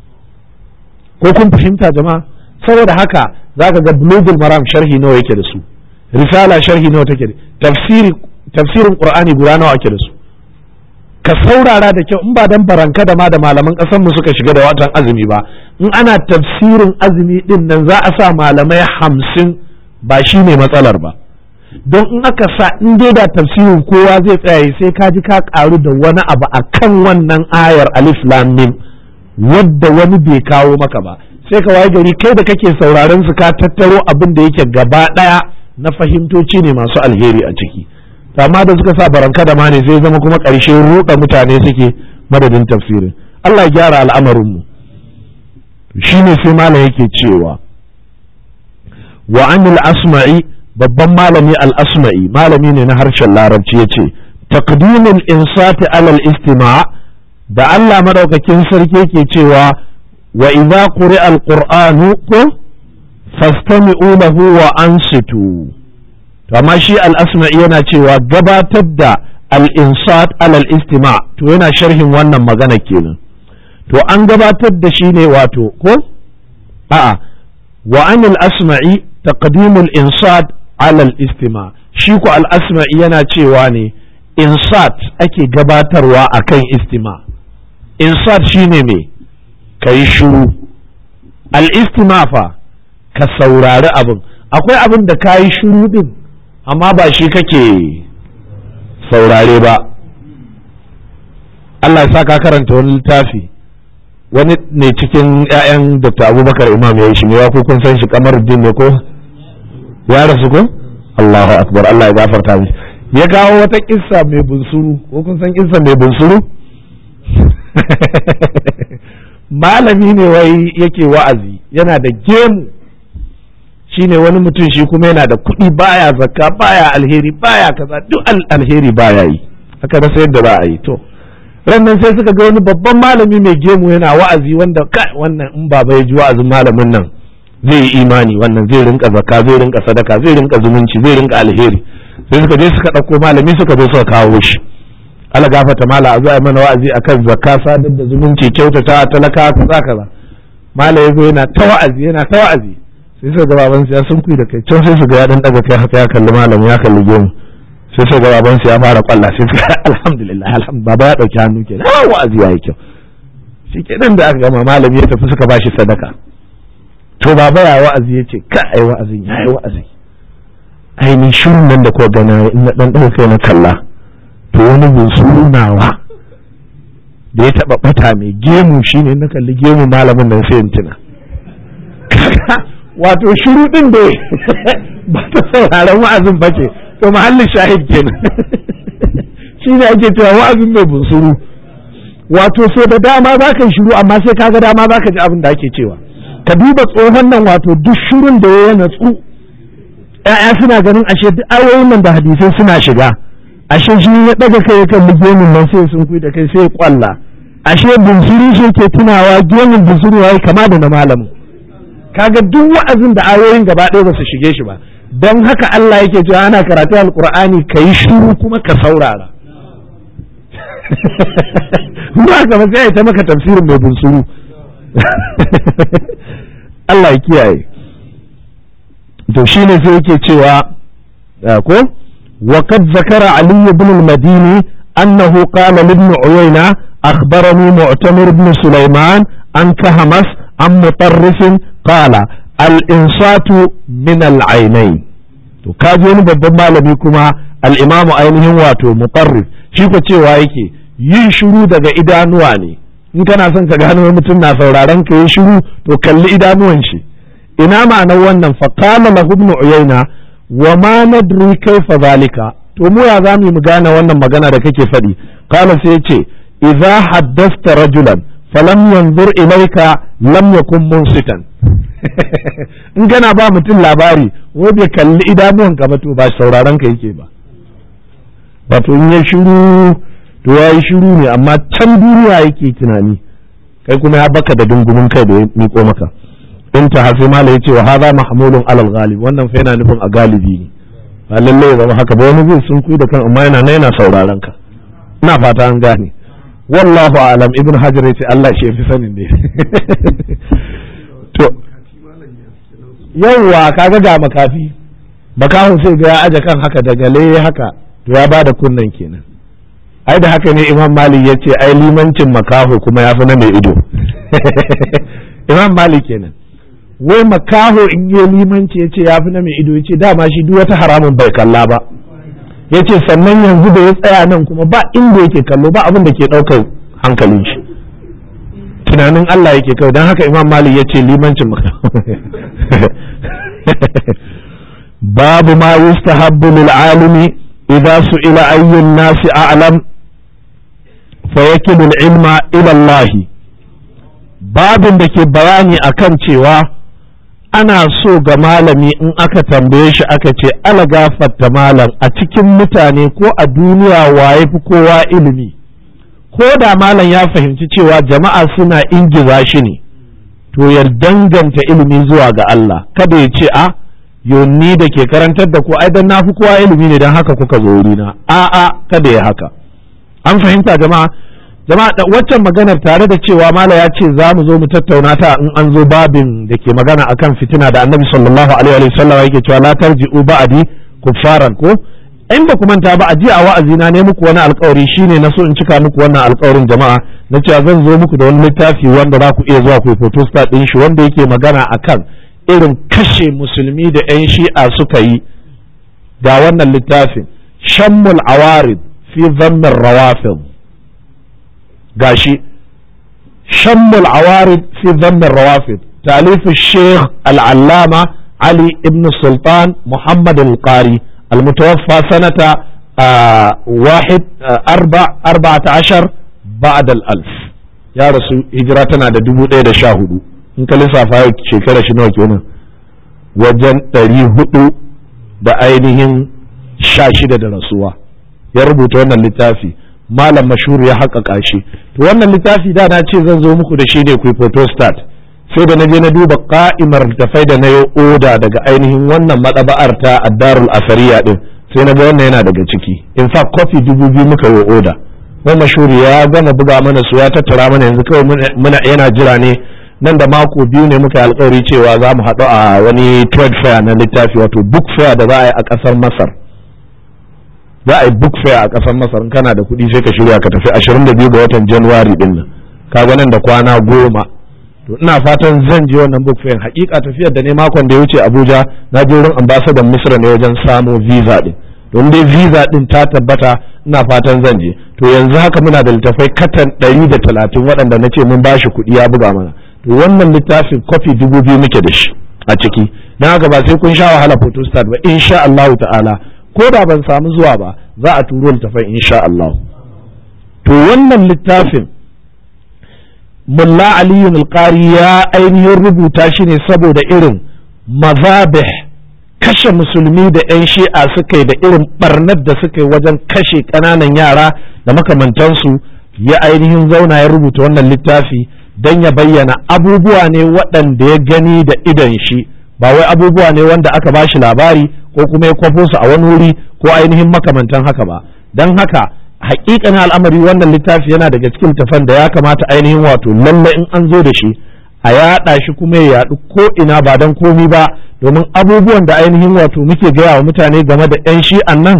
ko kun fahimta jama'a saboda haka zaka ga bulugul maram sharhi nawa yake da su risala sharhi nawa take da tafsiri tafsirin qur'ani guda nawa ake da su ka saurara da kyau in ba dan baranka da ma da malaman ƙasar mu suka shiga da watan azumi ba in ana tafsirin azumi din nan za a sa malamai hamsin ba shi ne matsalar ba don in aka sa in dai da tafsirin kowa zai tsaya sai ka ji ka karu da wani abu a kan wannan ayar alif lam mim wadda wani bai kawo maka ba sai ka waye gari kai da kake sauraron su ka tattaro abin da yake gaba ɗaya na fahimtoci ne masu alheri a ciki amma da suka sa baranka da ma ne sai zama kuma ƙarshe ruɗa mutane suke madadin tafsirin Allah ya gyara al'amarinmu shi ne sai malam yake cewa wa anil asma'i babban malami al-asma'i malami ne na harshen larabci ya ce taqdimul insati alal istima' da Allah madaukakin sarki yake cewa wa idza quri'a al-qur'anu ko fastami'u lahu wa ansitu to amma shi al-asma'i yana cewa gabatar da al-insat alal istima' to yana sharhin wannan magana kenan to an gabatar da shi ne wato ko a'a wa anil asma'i taqdimul insat alal istima shi ko al asma'i yana cewa ne insat ake gabatarwa akan istima insat shine me kai shuru al istima fa ka saurari abin akwai abin da ka yi shuru din amma ba shi kake saurare ba Allah ya sa ka karanta wani littafi wani ne cikin 'ya'yan Dr. Abubakar Imam ya yi shi ne ko kun san shi kamar din ne ko ya rasu ko Allahu akbar Allah ya gafarta mishi ya kawo wata kissa mai bunsuru ko kun san kissa mai bunsuru malami ne wai yake wa'azi yana da gemu shine wani mutum shi kuma yana da kuɗi baya zakka baya alheri baya kaza duk alheri baya yi haka da yadda za a yi to rannan sai suka ga wani babban malami mai gemu yana wa'azi wanda kai wannan in baba ya ji wa'azin malamin nan zai yi imani wannan zai rinka zakka zai rinka sadaka zai rinka zumunci zai rinka alheri sai suka je suka ɗauko malami suka zo suka kawo shi ala gafata mala a zuwa mana wa'azi akan zakka sadar da zumunci kyautata talaka kaza kaza mala ya zo yana ta wa'azi yana ta wa'azi sai suka ga baban ya sun kuyi da kai can sai su ga ya dan daga kai haka ya kalli malam ya kalli gemu sai suka ga baban ya fara kwalla sai suka alhamdulillah alhamdulillah baba ya dauki hannu kenan ah wa'azi yayi kyau shi kenan da aka gama malami ya tafi suka bashi sadaka to baba ya wa'azi ya ce ka ai wa'azin ya yi wa'azi ai ni shirin nan da kuwa gana in na dan daga kai na kalla to wani bunsuru nawa da ya taba bata mai gemu shine na kalli gemu malamin nan sai in tuna wato shiru din da ba ta sauraron wa'azin ba ce to mahallin shahid kenan shi ne ake cewa wa'azin mai bunsuru wato so da dama za ka yi shiru amma sai kaga dama za ka ji abin da ake cewa ka duba tsohon nan wato duk shirin da ya natsu ‘ya'ya suna ganin ashe duk ayoyin nan da hadisai suna shiga ashe shi ya ɗaga kai ya kalli gemin nan sai sun kui da kai sai kwalla ashe bunsuru shi ke tunawa gemin bunsuru ya kama da na malamin kaga duk wa'azin da ayoyin gaba ɗaya ba su shige shi ba don haka Allah yake cewa ana karatu alqur'ani ka yi shiru kuma ka saurara ba ka ba sai ta maka tafsirin mai bunsuru Allah ya kiyaye to shine sai yake cewa ko وقد ذكر علي بن المديني أنه قال لابن عيينة أخبرني معتمر بن سليمان عن كهمس عن مطرف قال الإنصات من العينين to kaji wani babban malami kuma al'imamu ainihin wato mutarrif shi ko cewa yake yin shiru daga idanuwa ne in kana son ka gano mutum na sauraron ka yi shiru to kalli idanuwan shi ina ma'anar wannan fa qala lahu ibn uyayna wa ma nadri kaifa zalika to mu ya zamu mu gane wannan magana da kake faɗi qala sai yace idza haddasta rajulan falam yanzur ilayka lam yakun munsitan in kana ba mutum labari ko bai kalli idanuwan ka ba to ba sauraron ka yake ba wato in ya shiru to ya yi shiru ne amma can duniya yake tunani kai kuma ya baka da dungumin kai da ya miko maka in ta hafi mala ya ce wa haza mahmulun alal ghalib wannan fa yana nufin a galibi ne ba lalle ya zama haka ba wani zai sun kuyi da kan amma yana yana sauraron ka ina fata an gane wallahu alam ibn hajar yace Allah shi yafi sanin ne to yawwa kaga ga makafi makahon sai ga ya aje kan haka daga le haka to ya bada kunnan kenan ai da haka ne imam malik ya ce ai limancin makaho kuma ya fi na mai ido imam malik kenan wai makaho in yi limanci ya ce ya fi na mai ido ya ce dama shi duk wata haramun bai kalla ba ya ce sannan yanzu da ya tsaya nan kuma ba inda yake kallo ba abin da ke ɗaukar hankalin shi tunanin Allah yake kawai don haka imam malik ya ce limancin makaho babu ma yustahabbu lil alimi idza su'ila ayyun nasi a'lam fayakilul ilma ila Allah babin da ke bayani akan cewa ana so ga malami in aka tambaye shi aka ce ala gafarta malam a cikin mutane ko a duniya waye fi kowa ilimi ko da malam ya fahimci cewa jama'a suna ingiza shi ne to ya danganta ilimi zuwa ga Allah kada ya ce a yonni da ke karantar da ku ai dan na fi kowa ilimi ne dan haka kuka zo wurina a'a kada ya haka an fahimta jama'a jama'a waccan maganar tare da cewa mala ya ce za mu zo mu tattauna ta in an zo babin da ke magana akan fitina da annabi sallallahu alaihi wa sallam yake cewa la tarji'u ba'di kuffaran ko in ba ku manta ba a jiya a wa'azi na ne muku wani alkawari shine na so in cika muku wannan alkawarin jama'a na cewa zan zo muku da wani littafi wanda za ku iya zuwa ku photostat din shi wanda yake magana akan irin kashe musulmi da 'yan shi'a suka yi ga wannan littafin shammul awarid fi zammin rawafil gashi shammul awarid fi zammin rawafil talifu sheikh al'allama ali ibn sultan muhammad al-qari المتوفى سنة آه واحد آه أربع أربعة عشر بعد الألف يا رسول هجرتنا دا دبو دا شاهدو in ka lissafa shekara shi nawa kenan wajen ɗari hudu da ainihin sha shida da rasuwa ya rubuta wannan littafi malam mashhur ya haƙaƙa shi to wannan littafi da na ce zan zo muku da shi ne ku photostat sai da na je na duba ka'imar tafai da na yi oda daga ainihin wannan maɗaba'ar ta addarul asariya din sai na ga wannan yana daga ciki in fact kofi dubu biyu muka yi oda wani mashhur ya gama buga mana su ya tattara mana yanzu kawai muna yana jira ne nan da mako biyu ne muka yi alkawari cewa za mu haɗu a wani trade fair na littafi wato book fair da za a yi a ƙasar masar za a yi book fair a ƙasar masar in kana da kuɗi sai ka shirya ka tafi 22 ga watan januwari din nan kaga nan da kwana goma to ina fatan zan je wannan book fair hakika tafiyar da ne makon da ya wuce abuja na je wurin ambassador misra ne wajen samo visa din don dai visa din ta tabbata ina fatan zan je to yanzu haka muna da littafai katan 130 waɗanda na ce mun bashi kuɗi ya buga mana to wannan littafin kofi dubu biyu muke da shi a ciki don haka ba sai kun sha wahala photostat ba insha Allah ta'ala ko da ban samu zuwa ba za a turo littafai insha Allah to wannan littafin mulla aliyu alqari ya ainihin rubuta shi ne saboda irin mazabih kashe musulmi da 'yan shi'a suka yi da irin barnar da suka yi wajen kashe ƙananan yara da makamantansu ya ainihin zauna ya rubuta wannan littafi don ya bayyana abubuwa ne waɗanda ya gani da idon shi ba wai abubuwa ne wanda aka ba shi labari ko kuma ya kwafo su a wani wuri ko ainihin makamantan haka ba don haka hakikanin al'amari wannan littafi yana daga cikin tafan da ya kamata ainihin wato lalle in an zo da shi a yaɗa shi kuma ya yaɗu ko ina ba don komi ba domin abubuwan da ainihin wato muke gaya wa mutane game da 'yan shi'an nan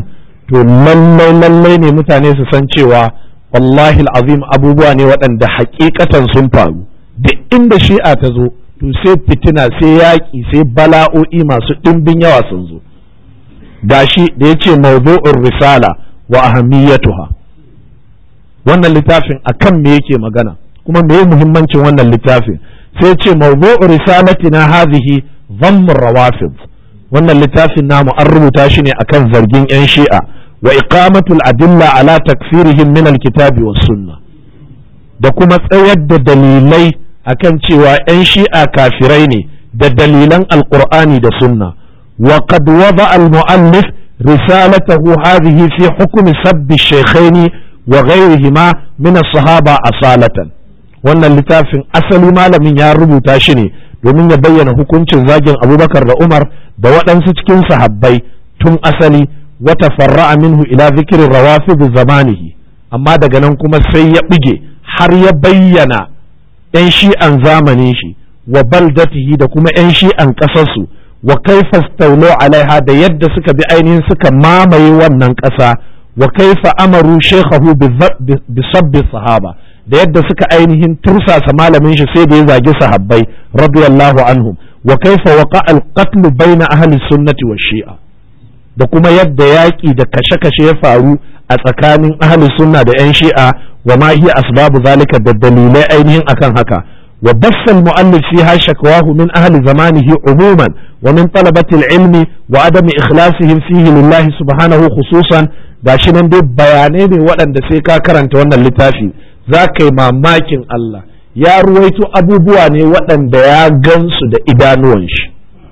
to lallai lallai ne mutane su san cewa wallahi azim abubuwa ne waɗanda hakikatan sun faru duk inda shi'a ta zo to sai fitina sai yaƙi sai bala'o'i masu ɗimbin yawa sun zo gashi da ya ce mawdu'ur risala wa ahammiyatuha wannan littafin akan me yake magana kuma me muhimmancin wannan littafin sai ce mawdu'ur risalatina hadhihi dhammur rawafid wannan littafin namu an rubuta shi ne akan zargin yan shi'a wa iqamatul adilla ala takfirihim min alkitabi was sunna da kuma tsayar da dalilai akan cewa yan shi'a kafirai ne da dalilan alqur'ani da sunna wa qad wada al muallif risalatahu hadhihi fi hukmi sabbi shaykhaini wa ghayrihima min as-sahaba asalatan wannan littafin asali malamin ya rubuta shi ne domin ya bayyana hukuncin zagin abubakar da umar da waɗansu cikin sahabbai tun asali wata farra'a minhu ila zikirin rawafid zamanihi amma daga nan kuma sai ya bige har ya bayyana 'yan shi'an zamanin shi wa baldatihi da kuma 'yan shi'an ƙasarsu wa kaifa staulo alaiha da yadda suka bi ainihin suka mamaye wannan ƙasa wa kaifa amaru shekhahu bi sabbi sahaba da yadda suka ainihin tursasa malamin shi sai da ya zagi sahabbai radiyallahu anhum wa kaifa waqa al-qatl baina ahli sunnati wa shi'a da kuma yadda yaƙi da kashe-kashe ya faru a tsakanin ahli sunna da 'yan shi'a wa ma hiya asbabu zalika da dalilai ainihin akan haka wa bassa al-mu'allif fiha shakwahu min ahli zamanihi umuman wa min talabati al-ilmi wa adami ikhlasihim fihi lillahi subhanahu khususan gashi nan dai bayanai ne waɗanda sai ka karanta wannan littafi za ka yi mamakin Allah ya ruwaito abubuwa ne waɗanda ya gansu da idanuwan shi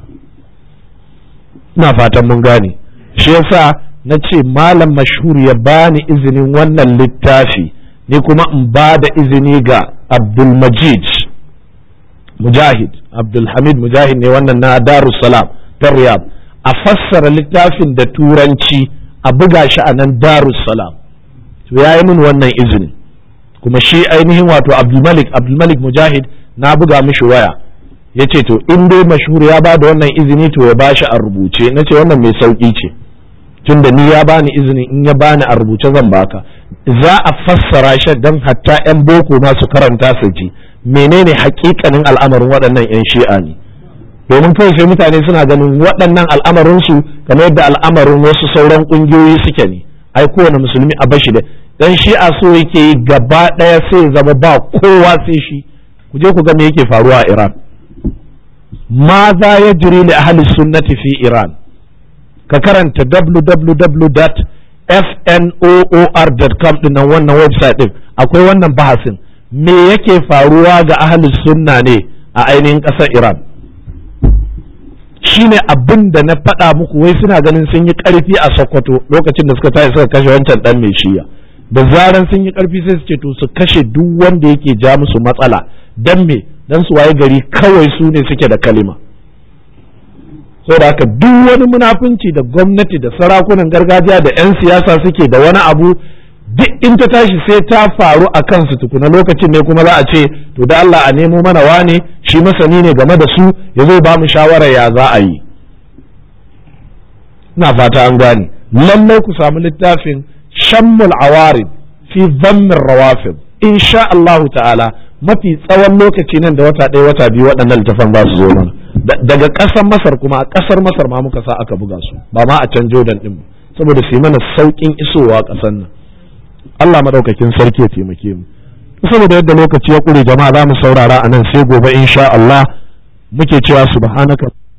ina fatan mun gane shi yasa na ce malam mashhur ya bani izinin wannan littafi ni kuma in ba da izini ga abdulmajid mujahid abdulhamid mujahid ne wannan na darussalam ta riyad a fassara littafin da turanci a buga shi a nan darussalam to ya yi min wannan izinin kuma shi ainihin wato abdulmalik abdulmalik mujahid na buga mishi waya ya ce to in dai mashhur ya ba da wannan izini to ya bashi a rubuce na ce wannan mai sauƙi ce tun da ni ya bani izini in ya bani a rubuce zan baka za a fassara shi don hatta 'yan boko ma su karanta su ji menene hakikanin al'amarin waɗannan 'yan shi'a ne domin kawai sai mutane suna ganin waɗannan al'amarinsu kamar yadda al'amarin wasu sauran ƙungiyoyi suke ne ai kowane musulmi a bashi da dan shi'a so yake yi gaba ɗaya sai zama ba kowa sai shi ku je ku ga me yake faruwa a Iran ma za ya jiri li ahli sunnati fi Iran ka karanta www.fnoor.com din nan wannan website din akwai wannan bahasin me yake faruwa ga ahli sunna ne a ainihin ƙasar Iran shine abin da na faɗa muku wai suna ganin sun yi ƙarfi a Sokoto lokacin da suka tashi suka kashe wancan dan mai shiya da zaran sun yi ƙarfi sai su ce to su kashe duk wanda yake ja musu matsala dan me dan su waye gari kawai su ne suke da kalima saboda haka duk wani munafunci da gwamnati da sarakunan gargajiya da 'yan siyasa suke da wani abu duk in ta tashi sai ta faru a kansu tukuna lokacin ne kuma za a ce to da Allah a nemo mana wane shi masani ne game da su ya zo ba mu shawara ya za a yi ina fata an gane lallai ku samu littafin shammul awarid fi zammin rawafid insha Allahu ta'ala mafi tsawon lokaci nan da wata ɗaya wata biyu waɗannan littafan za su zo mana daga ƙasar masar kuma a ƙasar masar ma muka sa aka buga su ba ma a can jordan ɗin saboda su yi mana sauƙin isowa ƙasar nan Allah madaukakin sarki ya taimake mu saboda yadda lokaci ya ƙure jama'a za mu saurara a nan sai gobe insha Allah muke cewa subhanaka